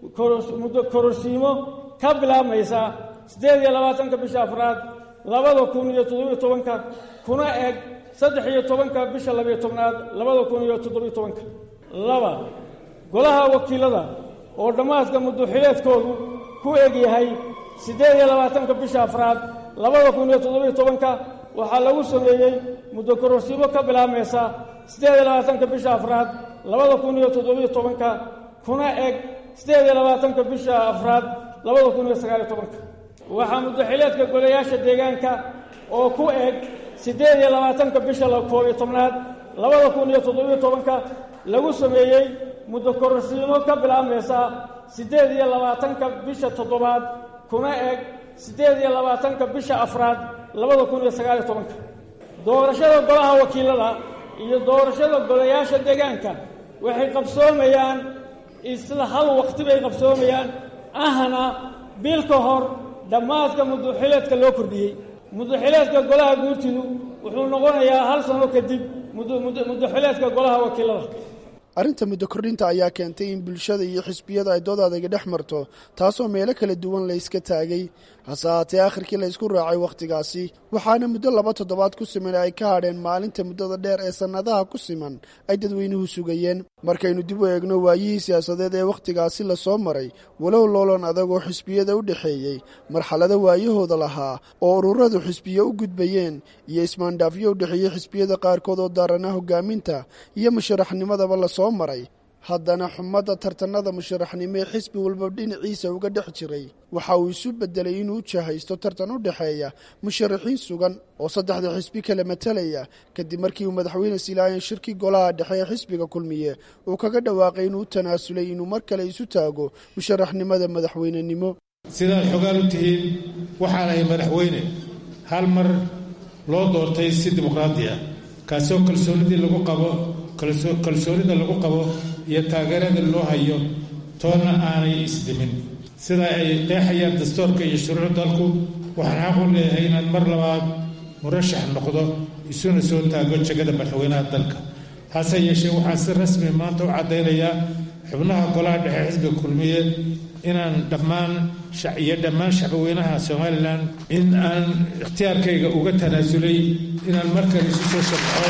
muddo kororsiimo ka bilaabmaysa siddeed iyo labaatanka bisha afraad labada kun iyo toddobiyo tobanka kuna eeg saddex iyo tobanka bisha labiyo tobnaad labada kun iyo toddobiyo tobanka laba golaha wakiilada oo dhammaadka muddoxileedkoodu ku eg yahay siddeed iyo labaatanka bisha afraad labada kun iyo toddobiyo tobanka waxaa lagu sameeyey muddo kororsiimo ka bilaabmaysa siddeed iyo labaatanka bisha afraad labada kun iyo toddobiyo tobanka kuna eg siddeed iyo labaatanka bisha afraad labada kun iyo sagaaliyo tobanka waxaa muddoxileedka golayaasha deegaanka oo ku eg siddeed iyo labaatanka bisha koob iyo tobnaad labada kun iyo toddobiyo tobanka lagu sameeyey muddo kororsiimo ka bilaabmaysa siddeed iyo labaatanka bisha toddobaad kuna eg siddeed iyo labaatanka bisha afraad labada kun iyo sagaaliyo tobanka doorashada golaha wakiilada iyo doorashada golayaasha deegaanka waxay qabsoomayaan isla hal waqti bay qabsoomayaan ahna bil ka hor dhammaadka muddoxileedka loo kordhiyey muddoxileedka golaha guurtidu wuxuu noqonayaa hal sano kadib muddoxileedka golaha wakiilada arrinta muddo kordhinta ayaa keentay in bulshada iyo xisbiyada ay dood adayga dhex marto taasoo meelo kala duwan la yska taagay hase haatee akhirkii la ysku raacay wakhtigaasi waxaana muddo laba toddobaad ku siman ay ka hadheen maalinta muddada dheer ee sannadaha ku siman ay dadweynuhu sugayeen markaynu dib u eegno waayihii siyaasadeed ee wakhtigaasi la soo maray walow loolan adagoo xisbiyada u dhexeeyey marxalado waayahooda lahaa oo ururadu xisbiyo u gudbayeen iyo ismaandhaafyo u dhexeeyey xisbiyada qaarkood oo daarana hogaaminta iyo musharaxnimadaba la soo maray haddana xumadda tartanada musharaxnimo ee xisbi walba dhinaciisa uga dhex jiray waxa uu isu beddelay inuu jahaysto tartan u dhexeeya musharaxiin sugan oo saddexda xisbi kala matalaya kadib markii uu madaxweyne silaayan shirkii golaha dhexe ee xisbiga kulmiye uu kaga dhawaaqay inuu u tanaasulay inuu mar kale isu taago musharaxnimada madaxweynenimo sidaad xogaan u tihiin waxaanahay madaxweyne hal mar loo doortay si dimuqraadi ah kaasoo kalsoonidii lagu qabo kalsoonida lagu qabo iyo taageerada loo hayo toonna aanay isdimin sida ay qeexayaan dastuurka iyo shuruuc dalku waxaan xaq u leeyahay inaan mar labaad murashax noqdo isuna soo taago jegada madaxweynaha dalka hase yeeshee waxaan si rasmi maanta u caddaynayaa xubnaha golaha dhexe xisbiga kulmiye inaan dhammaan iyo dhammaan shacbweynaha somalilan in aan ikhtiyaarkayga uga tanaasulay inaan markale isu soo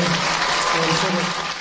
sharxo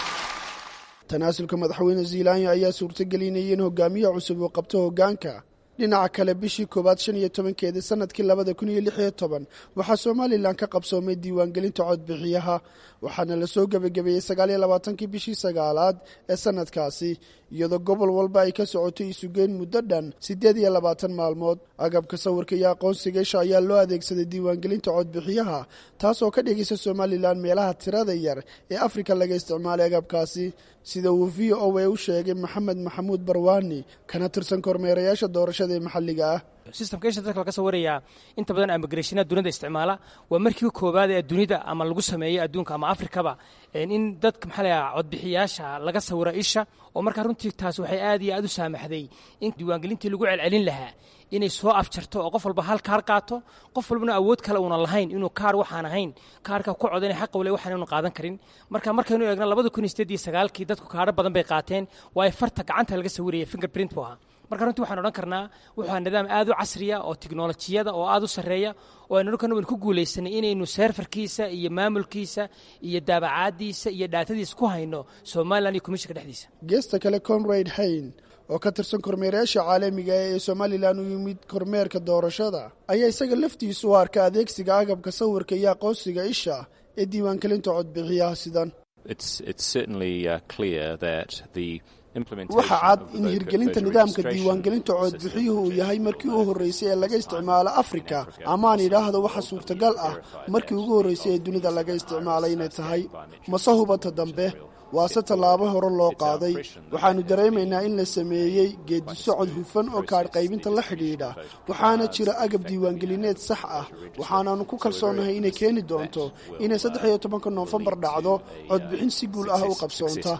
tanaasulka madaxweyne ziilaanya ayaa suurtagelinayay in hogaamiye cusub uu qabto hoggaanka dhinaca kale bishii koowaad shan iyo tobankeedii sanadkii labada kun iyo lix iyo toban waxaa somalilan ka qabsoomay diiwaangelinta codbixiyaha waxaana lasoo gebagabeeyey sagaal iyo labaatankii bishii sagaalaad ee sanadkaasi iyadoo gobol walba ay ka socotay isugeyn muddo dhan siddeed iyo labaatan maalmood agabka sawirka iyo aqoonsiga isha ayaa loo adeegsaday diiwaangelinta codbixiyaha taasoo ka dhigaysa somalilan meelaha tirada yar ee afrika laga isticmaalay agabkaasi sida uu v o a u sheegay maxamed maxamuud barwaani kana tirsan kormeerayaasha doorashada ee maxalliga ah sistamka isha dadka laga sawirayaa inta badan amigrashina dunida isticmaala waa markii koowaad ee dunida ama lagu sameeyey adduunka ama afrikaba in dadka maxaa layaa codbixiyaasha laga sawiro isha oo markaa runtii taas waxay aad iyo aad u saamaxday in diiwaangelintii lagu celcelin lahaa inay soo afjarto oo qof walba hal kaar qaato qof walbana awood kale uuna lahayn inuu kaar waxaan ahayn kaarka ku codanay xaqa wale waxaan inu qaadan karin marka markaynu eegno labada kun iyo sideed iyo sagaalkii dadku kaadho badan bay qaateen waayo farta gacanta laga sawiraya fingerprint buu ahaa marka runtii waxaan odhan karnaa wuxuu nidaam aad u casriya oo tiknolojiyada oo aad u sarreeya oo aynu odhan karna waynu ku guulaysanay inaynu seerfarkiisa iyo maamulkiisa iyo daabacaadiisa iyo dhaatadiisa ku hayno somalilan iyo komishinka dhexdiisa geesta kale conrad hayn oo ka tirsan kormeerayaasha caalamiga ee somalilan u yimid kormeerka doorashada ayaa isaga laftiisu u arka adeegsiga agabka sawirka iyo aqoonsiga isha ee diiwaangelinta codbixiyaha sidan waxaa cad in hirgelinta nidaamka diiwaangelinta codbixiyuhu uu yahay markii u horreysay ee laga isticmaalo afrika amaan idhaahdo waxa suurtagal ah markii ugu horreysay ee dunida laga isticmaalay inay tahay mase hubata dambe waase tallaabo hore loo qaaday waxaannu dareemaynaa in la sameeyey geedi socod hufan oo kaadh qaybinta la xidhiidha waxaana jira agab diiwaangelineed sax ah waxaanaannu ku kalsoonahay inay keeni doonto inay saddex iyo tobanka noofembar dhacdo codbixin si guul ah u qabsoonta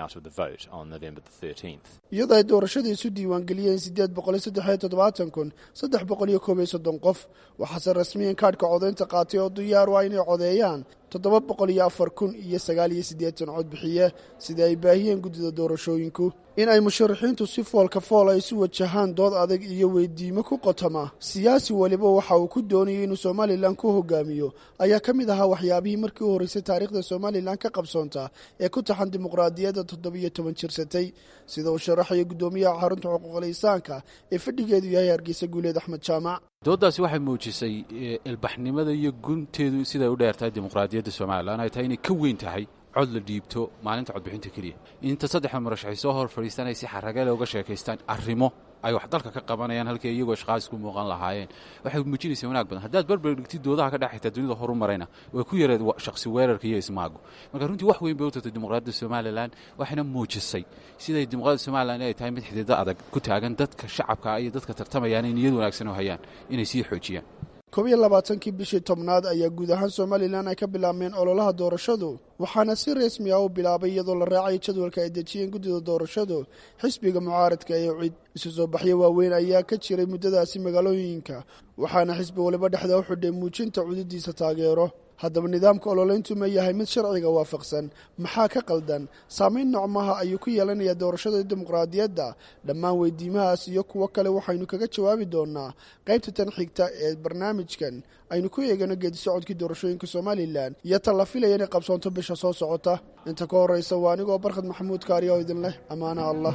iyadoo ay doorashada isu diiwaangeliyeen siddeed boqoliyo saddexiyo toddobaatan kun saddex boqol iyo koob iyo soddon qof waxaase rasmiyan kaadhka codaynta qaatay oo diyaar u ah inay codeeyaan toddoba boqol iyo afar kun iyo sagaal iyo siddeetan codbixiye sida ay baahiyeen guddida doorashooyinku in ay musharaxiintu si foolka fool ay isu wajahaan dood adag iyo weydiimo ku qotoma siyaasi weliba waxa uu ku doonayay inuu somalilan ku hogaamiyo ayaa ka mid ahaa waxyaabihii markii u horreysay taariikhda somalilan ka qabsoonta ee ku taxan dimuqraadiyadda toddobiyo toban jirsatay sida uu sharaxaya guddoomiyaha xarunta xuquuqul insaanka ee fadhigeedu yahay hargeysa guuleed axmed jaamac dooddaasi waxay muujisay ilbaxnimada iyo gunteedu siday u dheertahay dimuqraadiyadda somalilan ay tahay inay ka weyn tahay cod la dhiibto maalinta codbixinta keliya inta saddexda murashaxay soo hor fadhiistanay si xaragale uga sheekaystaan arrimo ay wax dalka ka qabanayaan halkii iyagoo shaqaas ku muuqan lahaayeen waxay muujinaysaa wanaag badan haddaad barbar dhigtid doodaha ka dhexayta dunida horu marayna way ku yareed shakhsi weerarka iyo ismaagu marka runtii wax weyn bay u tartay dimuqraadiyadda somalilan waxayna muujisay siday dimuqraadiyadda somalilan ay tahay mid xididdo adag ku taagan dadka shacabka iyo dadka tartamayaan ay niyad wanaagsan u hayaan inay sii xoojiyaan koob iyo labaatankii bishii tobnaad ayaa guud ahaan somalilan ay ka bilaabmeen ololaha doorashadu waxaana si rasmi ah u bilaabay iyadoo la raacay jadwalka ay dejiyeen guddida doorashadu xisbiga mucaaradka ee cid isu soo baxyo waaweyn ayaa ka jiray muddadaasi magaalooyinka waxaana xisbi waliba dhexda u xidhay muujinta cududiisa taageero haddaba nidaamka ololeyntu ma yahay mid sharciga waafaqsan maxaa ka qaldan saamayn noocmaha ayuu ku yeelanayaa doorashada dimuqraadiyadda dhammaan weydiimahaas iyo kuwo kale waxaynu kaga jawaabi doonaa qaybta tan xigta ee barnaamijkan aynu ku eegano geedi socodkii doorashooyinka somalilan iyo ta la filaya inay qabsoonto bisha soo socota inta ka horraysa waa anigoo barkhad maxamuud kaariya oo idin leh ammaana allah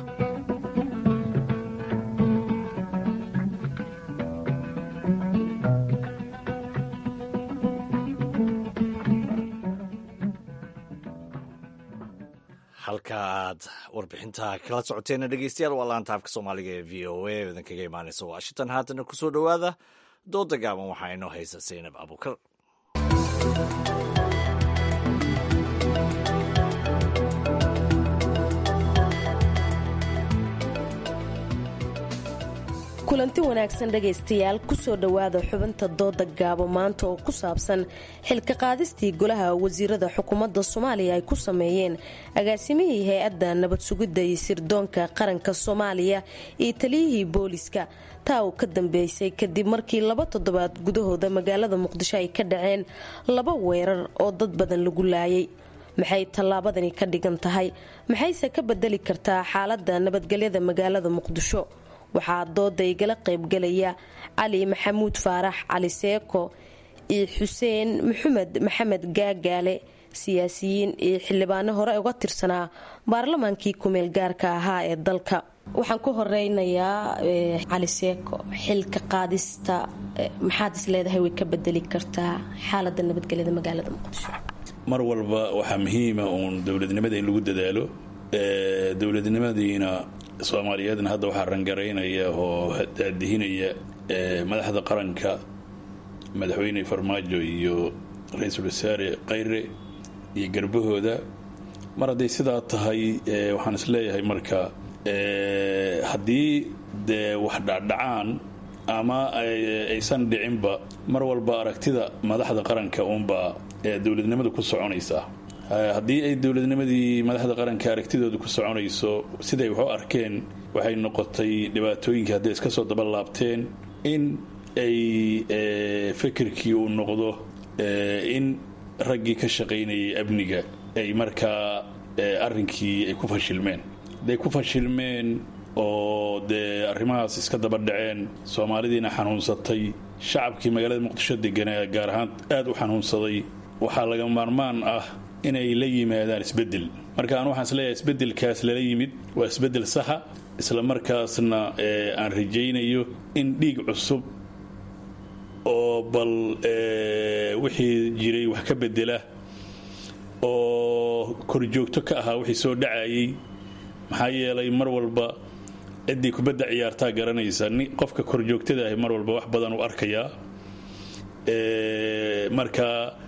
halka aad warbixinta kala socoteena dhegeystayaal waa laanta afka soomaaliga ee v o a idin kaga imaaneysa washington haatana kusoo dhowaada dooda gaaban waxaa inoo haysa saynab abukar kulanti wanaagsan dhegaystayaal kusoo dhowaada xubinta dooda gaabo maanta oo ku saabsan xilka qaadistii golaha wasiirada xukuumadda soomaaliya ay ku sameeyeen agaasimihii hay-adda nabad sugidda iyo sirdoonka qaranka soomaaliya iyo taliyihii booliska taa uu ka dambeysay kadib markii laba toddobaad gudahooda magaalada muqdisho ay ka dhaceen laba weerar oo dad badan lagu laayay maxay tallaabadani ka dhigan tahay maxayse ka bedeli kartaa xaaladda nabadgelyada magaalada muqdisho waxaa dooda igala qaybgalaya cali maxamuud faarax cali seeko iyo xuseen maxamed maxamed gaagaale siyaasiyiin iyo xildhibaano hore uga tirsanaa baarlamaankii kumeel gaarka ahaa ee dalka waxaan ku horeynayaa cali seeko xilka qaadista maxaad is leedahay way ka bedeli kartaa xaalada nabadgelyada magaalada muqdisho mar walba waxaa muhiima uun dowladnimada in lagu dadaalo dowladnimadiina soomaaliyeedna hadda waxaa rangaraynaya oo daadihinaya madaxda qaranka madaxweyne farmaajo iyo ra-iisul wasaare khayre iyo garbahooda mar hadday sidaa tahay waxaan isleeyahay marka haddii dee wax dhacdhacaan ama aysan dhicinba mar walba aragtida madaxda qaranka uunbaa dowladnimadu ku soconaysaa haddii ay dowladnimadii madaxda qaranka aragtidooda ku soconayso siday wax u arkeen waxay noqotay dhibaatooyinkii hadday iska soo daba laabteen in ay fikirkii uu noqdo in raggii ka shaqaynayay amniga ay markaa arrinkii ay ku fashilmeen hadday ku fashilmeen oo dee arrimahaas iska daba dhaceen soomaalidiina xanuunsatay shacabkii magaalada muqdisho deganaa gaar ahaan aad u xanuunsaday waxaa laga maarmaan ah inay la yimaadaan isbeddel marka aan waxaan isleeyahay isbeddelkaas lala yimid waa isbeddel saxa isla markaasna aan rajaynayo in dhiig cusub oo bal wixii jiray wax ka bedela oo korjoogto ka ahaa wixii soo dhacayay maxaa yeelay mar walba ciddii kubadda ciyaartaa garanaysa qofka korjoogtada ahi mar walba wax badan u arkayaa marka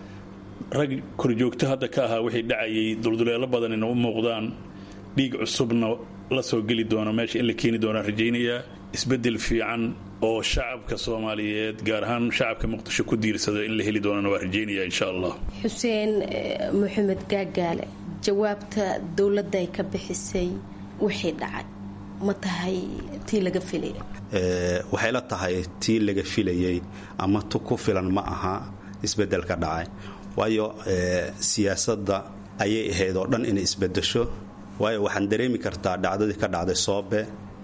rag korjoogto hadda ka ahaa wixii dhacayay dulduleelo badanina u muuqdaan dhiig cusubna la soo geli doono meesha in la keeni doonaan rajaynayaa isbeddel fiican oo shacabka soomaaliyeed gaar ahaan shacabka muqdisho ku diirsado in la heli doonana waa rajaynaya insha allah xuseen maxamed gaagaale jawaabta dowladda ay ka bixisay wixii dhacay ma tahay tii laga filaya waxay la tahay tii laga filayay ama tu ku filan ma aha isbeddelka dhacay waayo siyaasadda ayay ahayd oo dhan inay isbedesho waayo waxaan dareemi kartaa dhacdadii ka dhacday soobe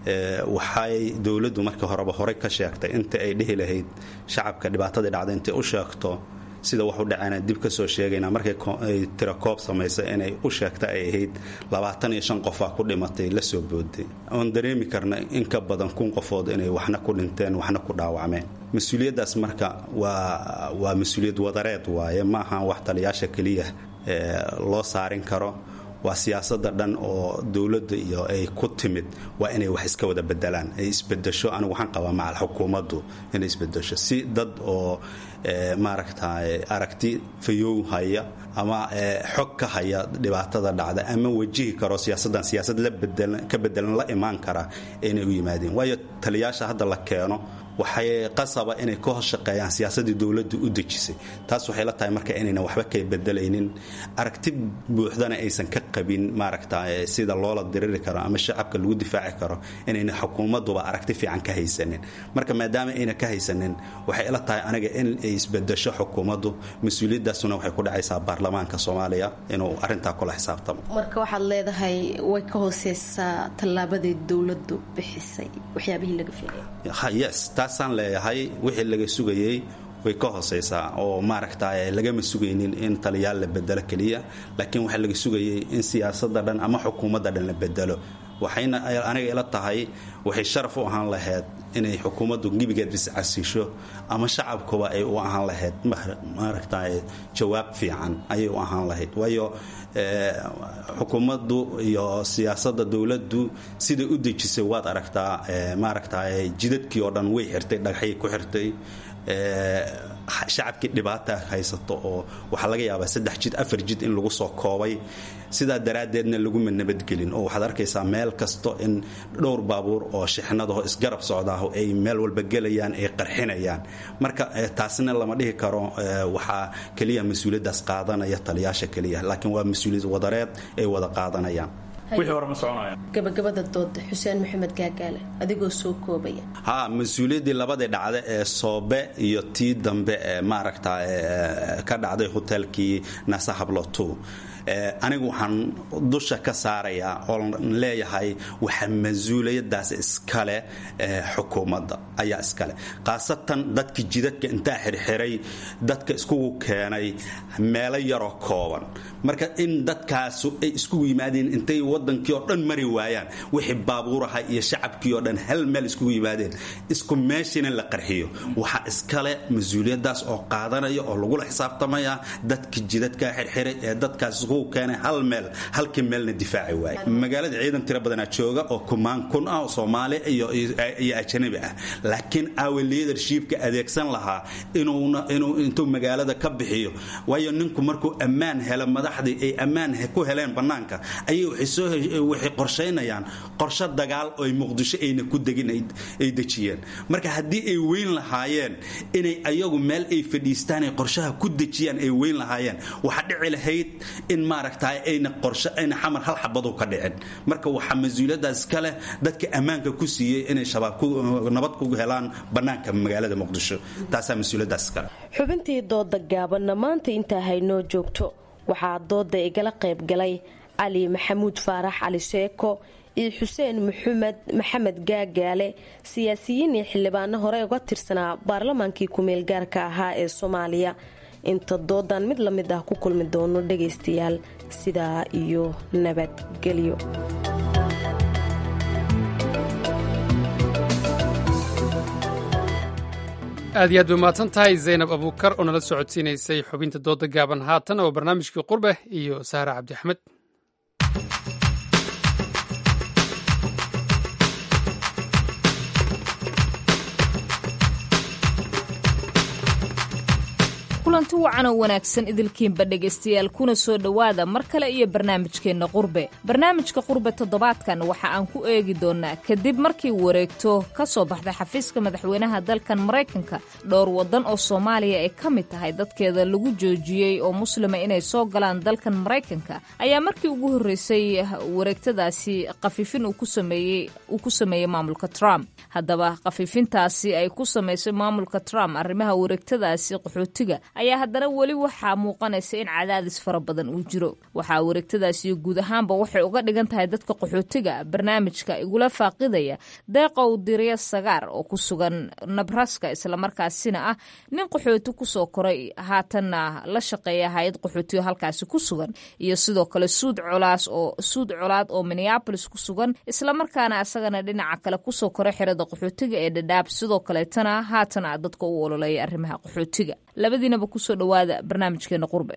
waxay dowladdu markii horeba horey ka sheegtay inta ay dhihi lahayd shacabka dhibaatadii dhacday intay u sheegto sida wax u dhacayna dib ka soo sheegayna markay tira koob samaysa inay u sheegta ay ahayd labaatan iyo shan qofaa ku dhimatay la soo booday oon dareemi karna in ka badan kun qofood inay waxna ku dhinteen waxna ku dhaawacmeen mas-uuliyaddaas marka waa waa mas-uuliyad wadareed waaye ma aha wax taliyaasha keliya loo saarin karo waa siyaasada dhan oo dowladda iyo ay ku timid waa inay wax iska wada bedelaan ay isbedesho anigu waxaan qabaa macal xukuumaddu inay isbedesho si dad oo maaragta aragti fayow haya ama xog ka haya dhibaatada dhacda ama wajihi karo siyaasaddan siyaasad ka bedelan la imaan kara inay u yimaadeen waayo taliyaasha hadda la keeno waxay qasaba inay ka hos shaqeeyaan siyaasadii dowladdu u dejisay taas waxay la tahay marka inaynan waxba ka bedelaynin aragti buuxdana aysan ka qabin maaragta sida loola diriri karo ama shacabka lagu difaaci karo inayna xukuumaduba aragti fiican ka haysanin marka maadaama ayna ka haysanin waxay ila tahay aniga in ay isbedesho xukuumaddu mas-uuliyadaasuna waxay ku dhacaysaa baarlamaanka soomaaliya inuu arintaa kula xisaabtamo marka waxaad leedahay way ka hooseysaa tallaabadii dowladdu bixisay waxyaabihii laga filayay yes taasaan leeyahay wixii laga sugayey way ka hooseysaa oo maaragta lagama sugaynin in taliyaal la bedelo keliya laakiin waxaa laga sugayay in siyaasada dhan ama xukuumadda dhan la bedelo waxayna aniga ila tahay waxay sharaf u ahaan lahayd inay xukuumaddu gebigeed iscasiisho ama shacabkuba ay u ahaan lahayd maaragta jawaab fiican ayay u ahaan lahayd waayo xukuumaddu iyo siyaasada dowladdu siday u dejisay waad aragtaa maaragta jidadkii oo dhan way xirtay dhagaxyay ku xirtay shacabkii dhibaata haysato oo waxaa laga yaabaa saddex jid afar jid in lagu soo koobay sidaa daraaddeedna laguma nabadgelin oo waxaad arkaysaa meel kasto in dhowr baabuur oo shixnadaho isgarab socdaaho ay meel walba gelayaan ay qarxinayaan marka taasna lama dhihi karo waxaa keliya mas-uuliyaddaas qaadanaya taliyaasha keliya laakiin waa mas-uuliyad wadareed ay wada qaadanayaan gabagabada dooda xuseen maxamed gaagaale adigoo soo koobaya ha mas-uuliyaddii labadii dhacda ee soobe iyo tii dambe ee maaragta ka dhacday hotelkii nasa habloto anigu waxaan dusha ka saarayaa oon leeyahay waxa mas-uuliyadaas iskale xukuumadda ayaa iskale khaasatan dadkii jidadka intaa xirxiray dadka iskugu keenay meelo yaroo kooban marka in dadkaasu ay iskugu yimaadeen intay wadankii oo dhan mari waayaan wixii baabuuraha iyo shacabkii oo dhan hal meel iskugu yimaadeen isku meeshiina la qarxiyo waxaa iskale mas-uuliyadaas oo qaadanaya oo lagula xisaabtamaya dadkii jidadkaa xirxiray ee dadkaas iskugu uu keenay hal meel halkii meelna difaaci waaye magaalada ciidan tiro badanaa jooga oo kumaan kun ah oo soomaali iyo iyo ajanabi ah laakiin awe leadershipka adeegsan lahaa inuuna inuu intuu magaalada ka bixiyo waayo ninku markuu ammaan helo madaxdii ay ammaan ku heleen bannaanka ayay waxay soo waxay qorshaynayaan qorshe dagaal oo ay muqdisho ayna ku degin ay dejiyeen marka haddii ay weyn lahaayeen inay ayagu meel ay fadhiistaan ay qorshaha ku dejiyaan ay weyn lahaayeen waxaa dhici lahayd in maaragtay ayna qorshe ayna xamar hal xabadu ka dhicin marka waxaa mas-uuliyadaas ka leh dadka ammaanka ku siiyey inay shabaab nabad ku helaan bannaanka magaalada muqdisho taasaa mas-uuliyadaas kale xubintii dooda gaabanna maanta intaa haynoo joogto waxaa dooda igala qayb galay cali maxamuud faarax cali sheeko iyo xuseen maxamed maxamed gaagaale siyaasiyiin iyo xildhibaano hore uga tirsanaa baarlamaankii ku-meel gaarka ahaa ee soomaaliya inta doodan mid la mid ah ku kulmi doono dhagaystayaal sidaa iyo nabadgelyo aad iyo aad bay mahadsan tahay zaynab abuukar oo nala socodsiinaysay xubinta dooda gaaban haatan oo barnaamijkii qurbe iyo sahra cabdi axmed kulanti wacan oo wanaagsan idilkiinba dhegaystayaal kuna soo dhowaada mar kale iyo barnaamijkeenna qurbe barnaamijka qurbe toddobaadkan waxa aan ku eegi doonnaa kadib markii wareegto ka soo baxday xafiiska madaxweynaha dalkan maraykanka dhowr waddan oo soomaaliya ay ka mid tahay dadkeeda lagu joojiyey oo muslima inay soo galaan dalkan maraykanka ayaa markii ugu horreysay wareegtadaasi khafiifin uu ku sameeyey maamulka trump haddaba khafiifintaasi ay ku samaysay maamulka trump arrimaha wareegtadaasi qaxootiga ayaa haddana weli waxaa muuqanaysa in cadaadis fara badan uu jiro waxaa wareegtadaasi guud ahaanba waxay uga dhigan tahay dadka qaxootiga barnaamijka igula faaqidaya deeqow dirya sagaar oo ku sugan nabraska islamarkaasina ah nin qaxooti kusoo koray haatanna la shaqeeya hay-ad qaxootiyo halkaasi ku sugan iyo sidoo kale suud colaas oo suud colaad oo minneabolis ku sugan islamarkaana isagana dhinaca kale kusoo koray xerada qaxootiga ee dhadhaab sidoo kaleetana haatana dadka u ololeeya arrimaha qaxootiga labadiinaba kusoo dhawaada barnaamijkeena qurbe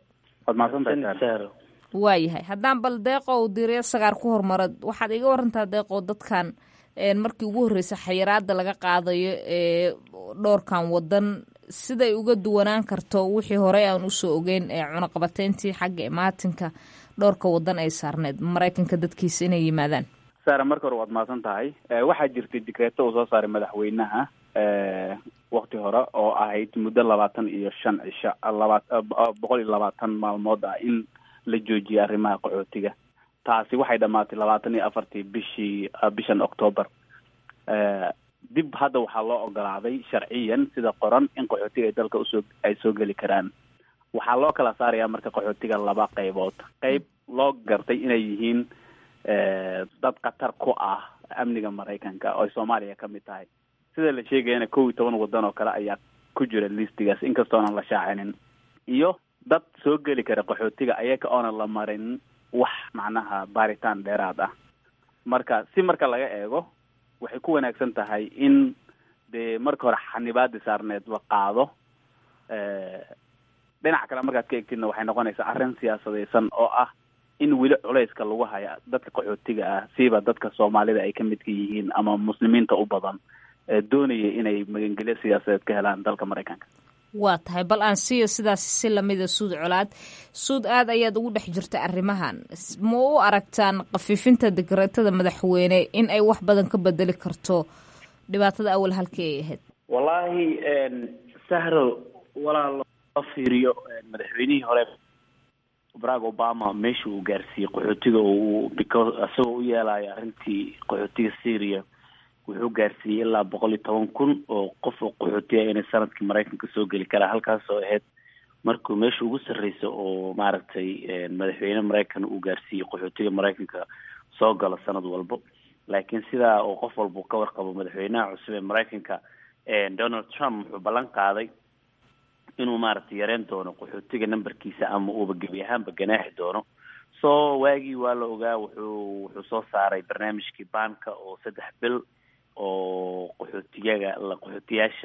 waayahay haddaan bal deeqow dirya sagaar ku hormara waxaad iga warantaa deeqow dadkan markii ugu horreysa xayiraada laga qaadayo ee dhowrkan wadan siday uga duwanaan karto wixii horey aan usoo ogeyn ee cunaqabateyntii xagga imaatinka dhowrka wadan ay saarneyd maraykanka dadkiisa inay yimaadaan saara marka hore waad mahadsan tahay waxaa jirtay dikreeto uu soo saaray madaxweynaha wakti hore oo ahayd muddo labaatan iyo shan cisho laba boqol iyo labaatan maalmood ah in la joojiyay arrimaha qaxootiga taasi waxay dhamaatay labaatan iyo afartii bishii bishan octoober dib hadda waxaa loo ogolaaday sharciyan sida qoran in qaxootiga ay dalka usoo ay soo geli karaan waxaa loo kala saarayaa marka qaxootiga laba qaybood qayb loo gartay inay yihiin dad khatar ku ah amniga maraykanka oo soomaaliya ka mid tahay sida la sheegayana kow iyo toban waddan oo kale ayaa ku jira listigaas inkastoonan la shaacinin iyo dad soo geli kara qaxootiga ayaga oonan la marin wax macnaha baaritaan dheeraad ah marka si marka laga eego waxay ku wanaagsan tahay in dee marka hore xanibaadi saarneed la qaado dhinaca kale markaad ka egtidna waxay noqonaysaa arrin siyaasadaysan oo ah in weli culayska lagu haya dadka qaxootiga ah siiba dadka soomaalida ay ka midka yihiin ama muslimiinta u badan doonaya inay magangelyo siyaasadeed ka helaan dalka maraykanka waa tahay bal aan siiyo sidaas si lamida suud colaad suud aad ayaad ugu dhex jirta arrimahan ma u aragtaan khafiifinta dikreetada madaxweyne in ay wax badan ka bedeli karto dhibaatada awal halkii ay ahayd wallaahi sahro walaal loo fiiriyo madaxweynihii hore barack obama meesha uu gaarsiiyey qaxootiga uu because isagoo u yeelayo arrintii qaxootiga syria wuxuu gaarsiiyey ilaa boqol iyo toban kun oo qof oo qaxootiya inay sanadkii maraykanka soo geli karaa halkaas oo ahayd markuu meesha ugu sarreysa oo maaragtay madaxweyne maraykan uu gaarsiiyey qaxootiga maraykanka soo galo sanad walbo laakiin sidaa oo qof walba ka warqabo madaxweynaha cusub ee maraykanka donald trump wuxuu ballan qaaday inuu maaragtay yareen doono qaxootiga numberkiisa ama uuba gebi ahaanba ganaaxi doono so waagii waa la ogaa wuxuu wuxuu soo saaray barnaamijkii baanka oo saddex bil oo qaxootiyaga la qaxootiyaasha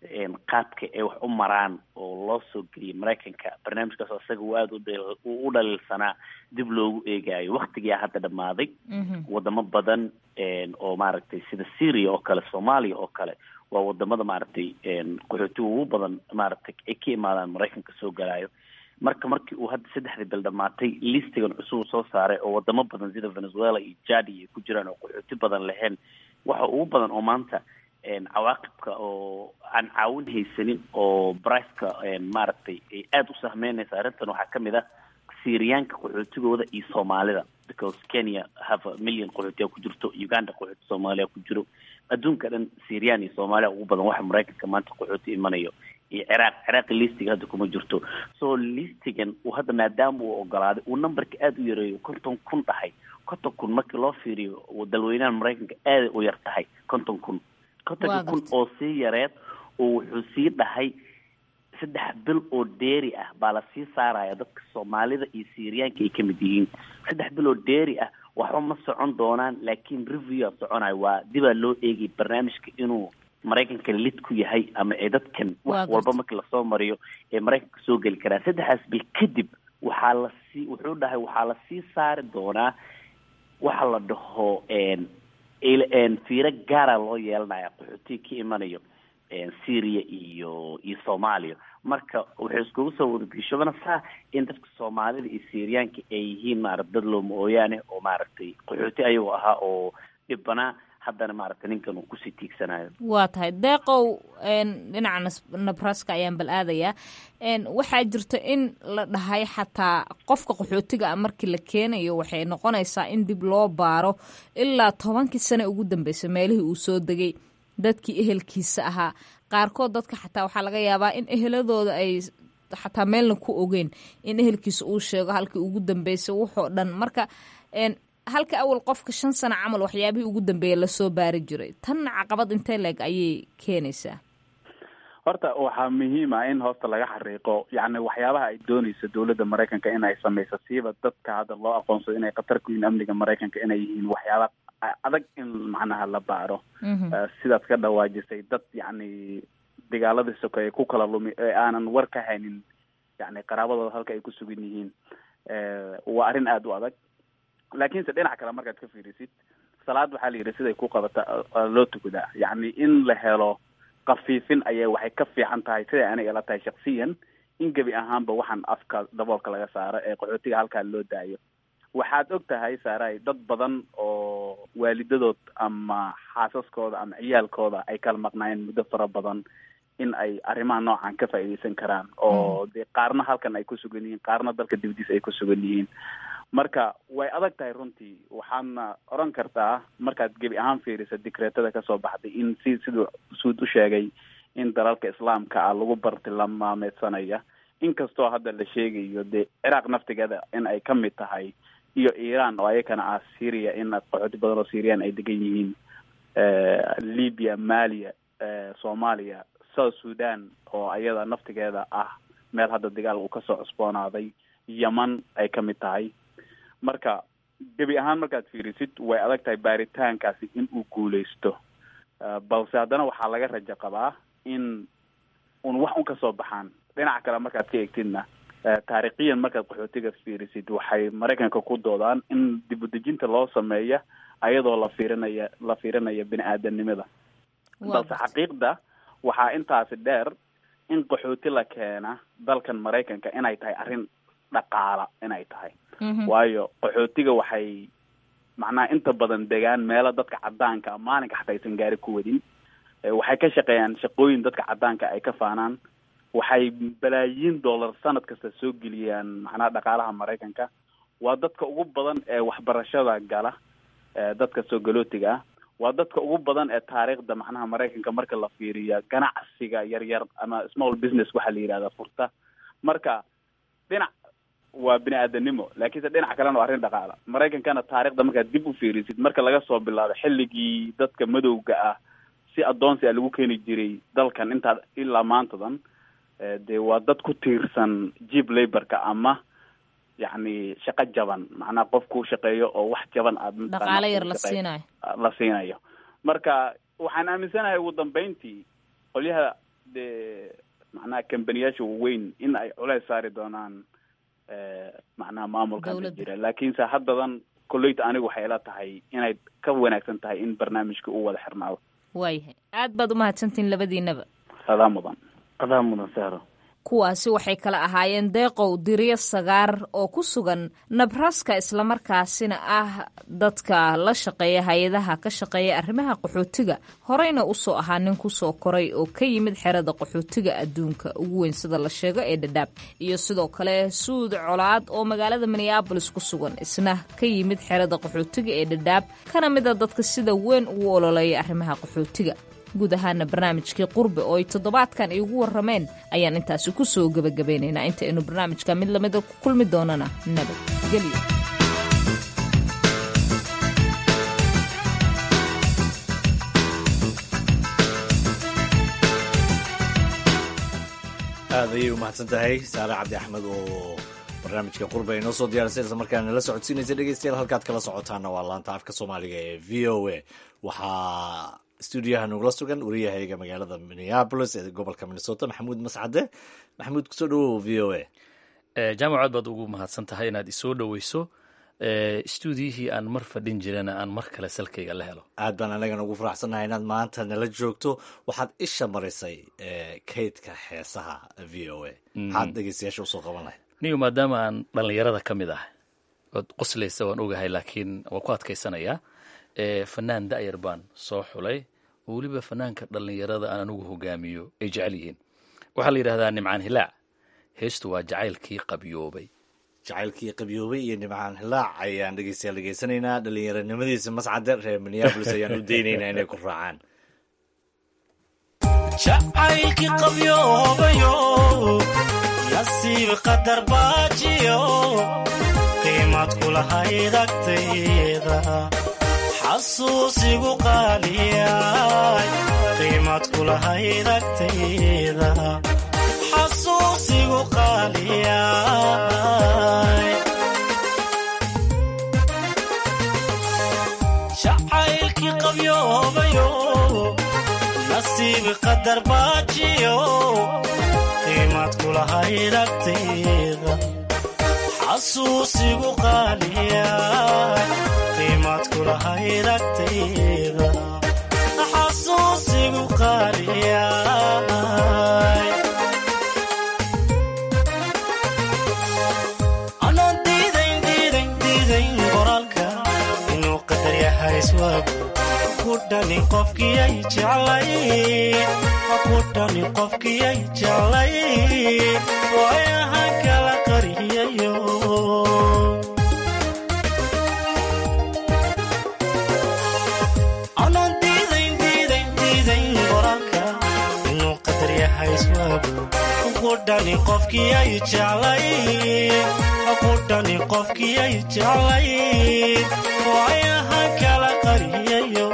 qaabka ay wax u maraan oo loo soo geliyay maraykanka barnaamijkaas isaga uu aada u dhaliilsanaa dib loogu eegaayo waktigaa hadda dhammaaday wadamo badan oo maaragtay sida syria oo kale soomaaliya oo kale waa wadamada maaragtay qaxootiga ugu badan maaragtay ay ka imaadaan maraykanka soo galaayo marka markii uu hadda saddexdii bil dhamaatay listigan cusub soo saaray oo wadamo badan sida venezuela iyo jadi ay ku jiraan oo qaxooti badan lahayn waxa ugu badan oo maanta cawaaqibka oo aan caawin haysanin oo briceka maaragtay ay aada u sahmeynaysa arrintan waxaa kamid ah syriyaanka qaxootigooda iyo soomaalida because kenya have a million qaxootiya ku jirto uganda qaxooti soomaaliya ku jiro adduunka dhan syriyan iyo soomaaliya ugu badan waxa maraykanka maanta qaxooti imanayo iyo ciraaq ciraaqi listiga hadda kuma jirto so listigan uu hadda maadaama uu ogolaaday uu numberka aada u yareeyo konton kun dhahay konton kun markii loo fiiriyo dalweynaha maraykanka aada u yar tahay konton kun kontonka kun oo sii yareed oo wuxuu sii dhahay saddex bil oo dheeri ah baa lasii saaraya dadka soomaalida iyo syriyaanka ay kamid yihiin saddex bil oo dheeri ah waxba ma socon doonaan laakiin review a soconayo waa dibaa loo eegay barnaamijka inuu maraykanka lid ku yahay ama ee dadkan wax walba markii lasoo mariyo ee maraykanka soo geli karaan saddexdaas bil kadib waxaa lasii wuxuu dhahay waxaa lasii saari doonaa waxa la dhaho fiiro gaara loo yeelanaya qaxootiga ka imanayo syria iyo iyo soomaaliya marka wuxuu iskugu soo wadageshobanaysaa in dadka soomaalida iyo syriyaanka ay yihiin maarata dad looma ooyaane oo maaragtay qaxooti ayagoo ahaa oo dhibanaa haddana maaragtay ninkan uu kusii tiigsanayo waa tahay deeqow dhinaca nabraska ayaan bal aadayaa waxaa jirta in la dhahay xataa qofka qaxootiga a markii la keenayo waxay noqonaysaa in dib loo baaro ilaa tobankii sane ugu dambeysay meelihii uu soo degay dadkii ehelkiisa ahaa qaarkood dadka xataa waxaa laga yaabaa in eheladooda ay xataa meelna ku ogeen in ehelkiisa uu sheego halkii ugu dambeysay wuxoo dhan marka halka awal qofka shan sano camal waxyaabihii ugu dambeeya lasoo baari jiray tanna caqabad intee leeg ayay keenaysaa horta waxaa muhiim ah in hoosta laga xariiqo yacni waxyaabaha ay doonayso dowladda maraykanka in ay samayso siiba dadka hadda loo aqoonsado inay khatar ku yihiin amniga maraykanka inay yihiin waxyaaba adag in macnaha la baaro sidaad ka dhawaajisay dad yacni dagaaladii sokeeye ku kala lumi ee aanan war ka haynin yacni qaraabadooda halka ay ku sugan yihiin waa arrin aada u adag laakiinse dhinac kale markaad ka fiirisid salaad waxaa la yidhi siday ku qabata loo tukadaa yacni in la helo kafiifin ayaa waxay ka fiican tahay siday aniga ila tahay shaksiyan in gebi ahaanba waxaan afka daboolka laga saaro ee qaxootiga halkaa loo daayo waxaad og tahay saaray dad badan oo waalidadood ama xaasaskooda ama ciyaalkooda ay kala maqnaayeen muddo fara badan in ay arrimaha noocan ka faa'iidaysan karaan oo dee qaarna halkan ay ku sugan yihiin qaarna dalka dibadiisa ay ku sugan yihiin marka way adag tahay runtii waxaadna oran kartaa markaad gebi ahaan fiirisa dikreetada kasoo baxday in si siduu suud u sheegay in dalalka islaamka ah lagu bartilmaameedsanaya inkastoo hadda la sheegayo dee ciraaq naftigeeda in ay ka mid tahay iyo iran oo ayakana ah syria in qaxooti badan oo syrian ay degan yihiin libya malia soomaaliya south sudan oo ayada naftigeeda ah meel hadda dagaal uu kasoo cusboonaaday yeman ay ka mid tahay marka gebi ahaan markaad fiirisid way adag tahay baaritaankaasi in uu guuleysto balse haddana waxaa laga rajo qabaa in un wax un kasoo baxaan dhinaca kale markaad ka eegtidna taariikhiyan markaad qaxootiga fiirisid waxay maraykanka ku doodaan in dib udejinta loo sameeya ayadoo la fiirinaya la fiirinaya bini aadanimada balse xaqiiqda waxaa intaasi dheer in qaxooti la keena dalkan maraykanka inay tahay arrin dhaqaala inay tahay waayo qaxootiga waxay macnaha inta badan degaan meelo dadka cadaanka maalinka xataa aysan gaari ku wadin waxay ka shaqeeyaan shaqooyin dadka cadaanka ay ka faanaan waxay balaayiin dollar sanad kasta soo geliyaan macnaha dhaqaalaha maraykanka waa dadka ugu badan ee waxbarashada gala dadka soo galootiga ah waa dadka ugu badan ee taariikhda macnaha maraykanka marka la fiiriya ganacsiga yaryar ama small business waxaa la yidhahda furta marka dhinac waa bini aadanimo laakiinse dhinac kalena waa arrin dhaqaala maraykankana taarikhda markaad dib u fiirisid marka laga soo bilaabo xilligii dadka madowga ah si addoonsi a lagu keeni jiray dalkan intaa ilaa maantadan dee waa dad ku tiirsan jib laborka ama yacni shaqo jaban macnaha qof ku shaqeeyo oo wax jaban aad dhaqaalo yar la siinayo la siinayo marka waxaan aaminsanahay ugu dambeyntii qolyaha dee macnaha kambaniyaasha waaweyn in ay culeys saari doonaan macnaha maamulkan ka jira laakiinse haddadan kolleyta anigu waxay ila tahay inay ka wanaagsan tahay in barnaamijka uu wada xirnaado waayahay aad baad umahadsantihin labadiinaba adaa mudan adaa mudan sahro kuwaasi waxay kala ahaayeen deeqow diryo sagaar oo ku sugan nabraska islamarkaasina ah dadka la shaqeeya hay-adaha ka shaqeeya arrimaha qaxootiga horeyna usoo ahaa nin kusoo koray oo ka yimid xerada qaxootiga adduunka ugu weyn sida la sheego ee dhadhaab iyo sidoo kale suud colaad oo magaalada minneabolis ku sugan isna ka yimid xerada qaxootiga ee dhadhaab kana mid a dadka sida weyn ugu ololeeya arrimaha qaxootiga guud ahaana barnaamijkii qurbe oo ay toddobaadkan iigu warrameen ayaan intaasi ku soo gebagabeynaynaa inta aynu barnaamijka mid lamida ku kulmi doonana nabadgelyo aad ayay u mahadsan tahay saare cabdi axmed oo barnaamijka qurba ay noo soo diyaarisay isla markaana la socodsiinaysa dhegeystayaal halkaad kala socotaana waa laanta afka soomaaliga ee v o a waxaa stuudiyaha nogula sugan wariyahayga magaalada minneabolis ee gobolka minnesota maxamuud mascade maxamuud kusoo dhawow v o a jaamac aad baad ugu mahadsan tahay inaad isoo dhoweyso stuudiyihii aan mar fadhin jirana aan mar kale salkayga la helo aad baan anagana ugu faraxsannahay inaad maanta nala joogto waxaad isha marisay kaydka heesaha v o a maxaad dhegeystayaasha usoo qaban lahayd niyo maadaama aan dhallinyarada ka mid ah ood qoslaysa waan ogahay laakiin waan ku adkaysanayaa fanaan da'yar baan soo xulay oo weliba fanaanka dhallinyarada aan anigu hogaamiyo ay jecel yihiin waxaa la yidhahdaa nimcaan hilaac heestu waa jacaylkii qabyoobay jacaylkii qabyoobay iyo nimcaan hilaac ayaan dhegeystayaal dhegeysanaynaa dhallinyaranimadiisa mascade reer minneabolis ayaan u daynaynaa inay ku raacaan jacaylkii qabyoobayo nasiib qadar baajiyo qiimad kulahayd agtayda xasuusigu qaaliyay qiimad kulahayd agtayda xasuusigu qaaliyay jacaylkii qabyoobayo nasiib qadar baajiyo qiimad kulahayd agtayda xasuusigu qaaliyay qiimad kulahayd agtayda xasuusigu qaaliyay anaan diidayn diidayn diidayn qoraalka inuu qadar yahay iswaagu ku dhani qofkiyay jeclay ku dhani qofkiyay jeclay waayahan kala qariyayo anaan diidayn diidayn diidayn qoraalka inuu qadar yahay iswaagu ku dhani qofkiyay jeclay ku dhani qofkiyay jeclay waayahan kala qariyayo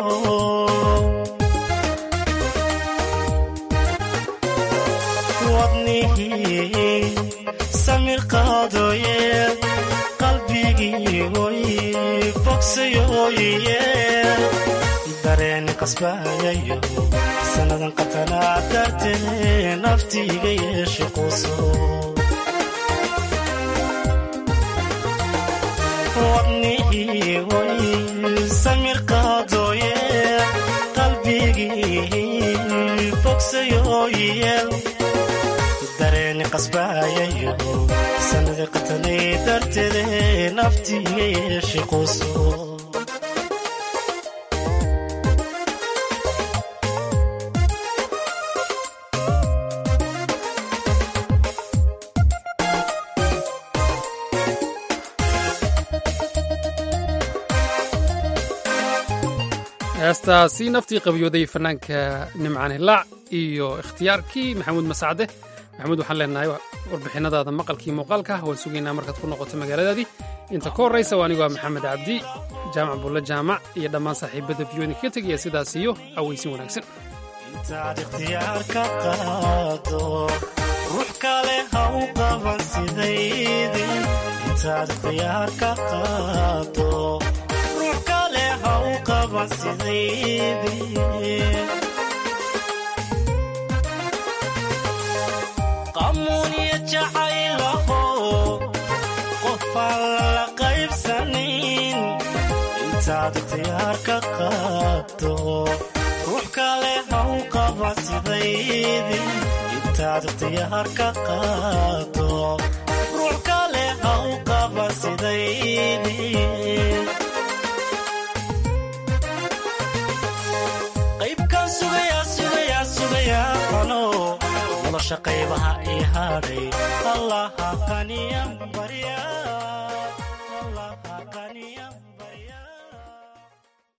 wadnihii samir qaadooye qalbigii oy bogsayooye dareeni qasbaayayo sannadan qatanaa dartee naftiiga yeeshe quuso wadnihii oy samir qaadooye qalbigii bogsayooye dareeni qasbaayayo sanadi qatanay darteede naftiiga yeeshe quuso heestaasi naftii qabyooday fanaanka nimcaan hilaac iyo ikhtiyaarkii maxamuud masacde maxamuud waxaan leenahay warbixinadaada maqalkii muuqaalka waan sugaynaa markaad ku noqoto magaaladaadii inta ka horraysa waa anigoo maxamed cabdi jaamac bulle jaamac iyo dhammaan saaxiibada viyooda kaga tegaya sidaas iyo aweysin wanaagsan intaad ikhtiyaar ka qaado ruux kale ha u qaban sidaydii intaad ikhtiyaar ka qaado ruux kale ha u qaban sidaydii jacaylaho qofaan lala qaybsanin intaad ikhtiyaar ka qaado ruux kale haw qaba sidaydi intaad ikhtiyaar ka qaado ruux kale haw qaba sidaydi qaybkaan sugayaa sugayaa sugayaa ano nolosha qaybaha ii hadhay allaha qaniyan baryaa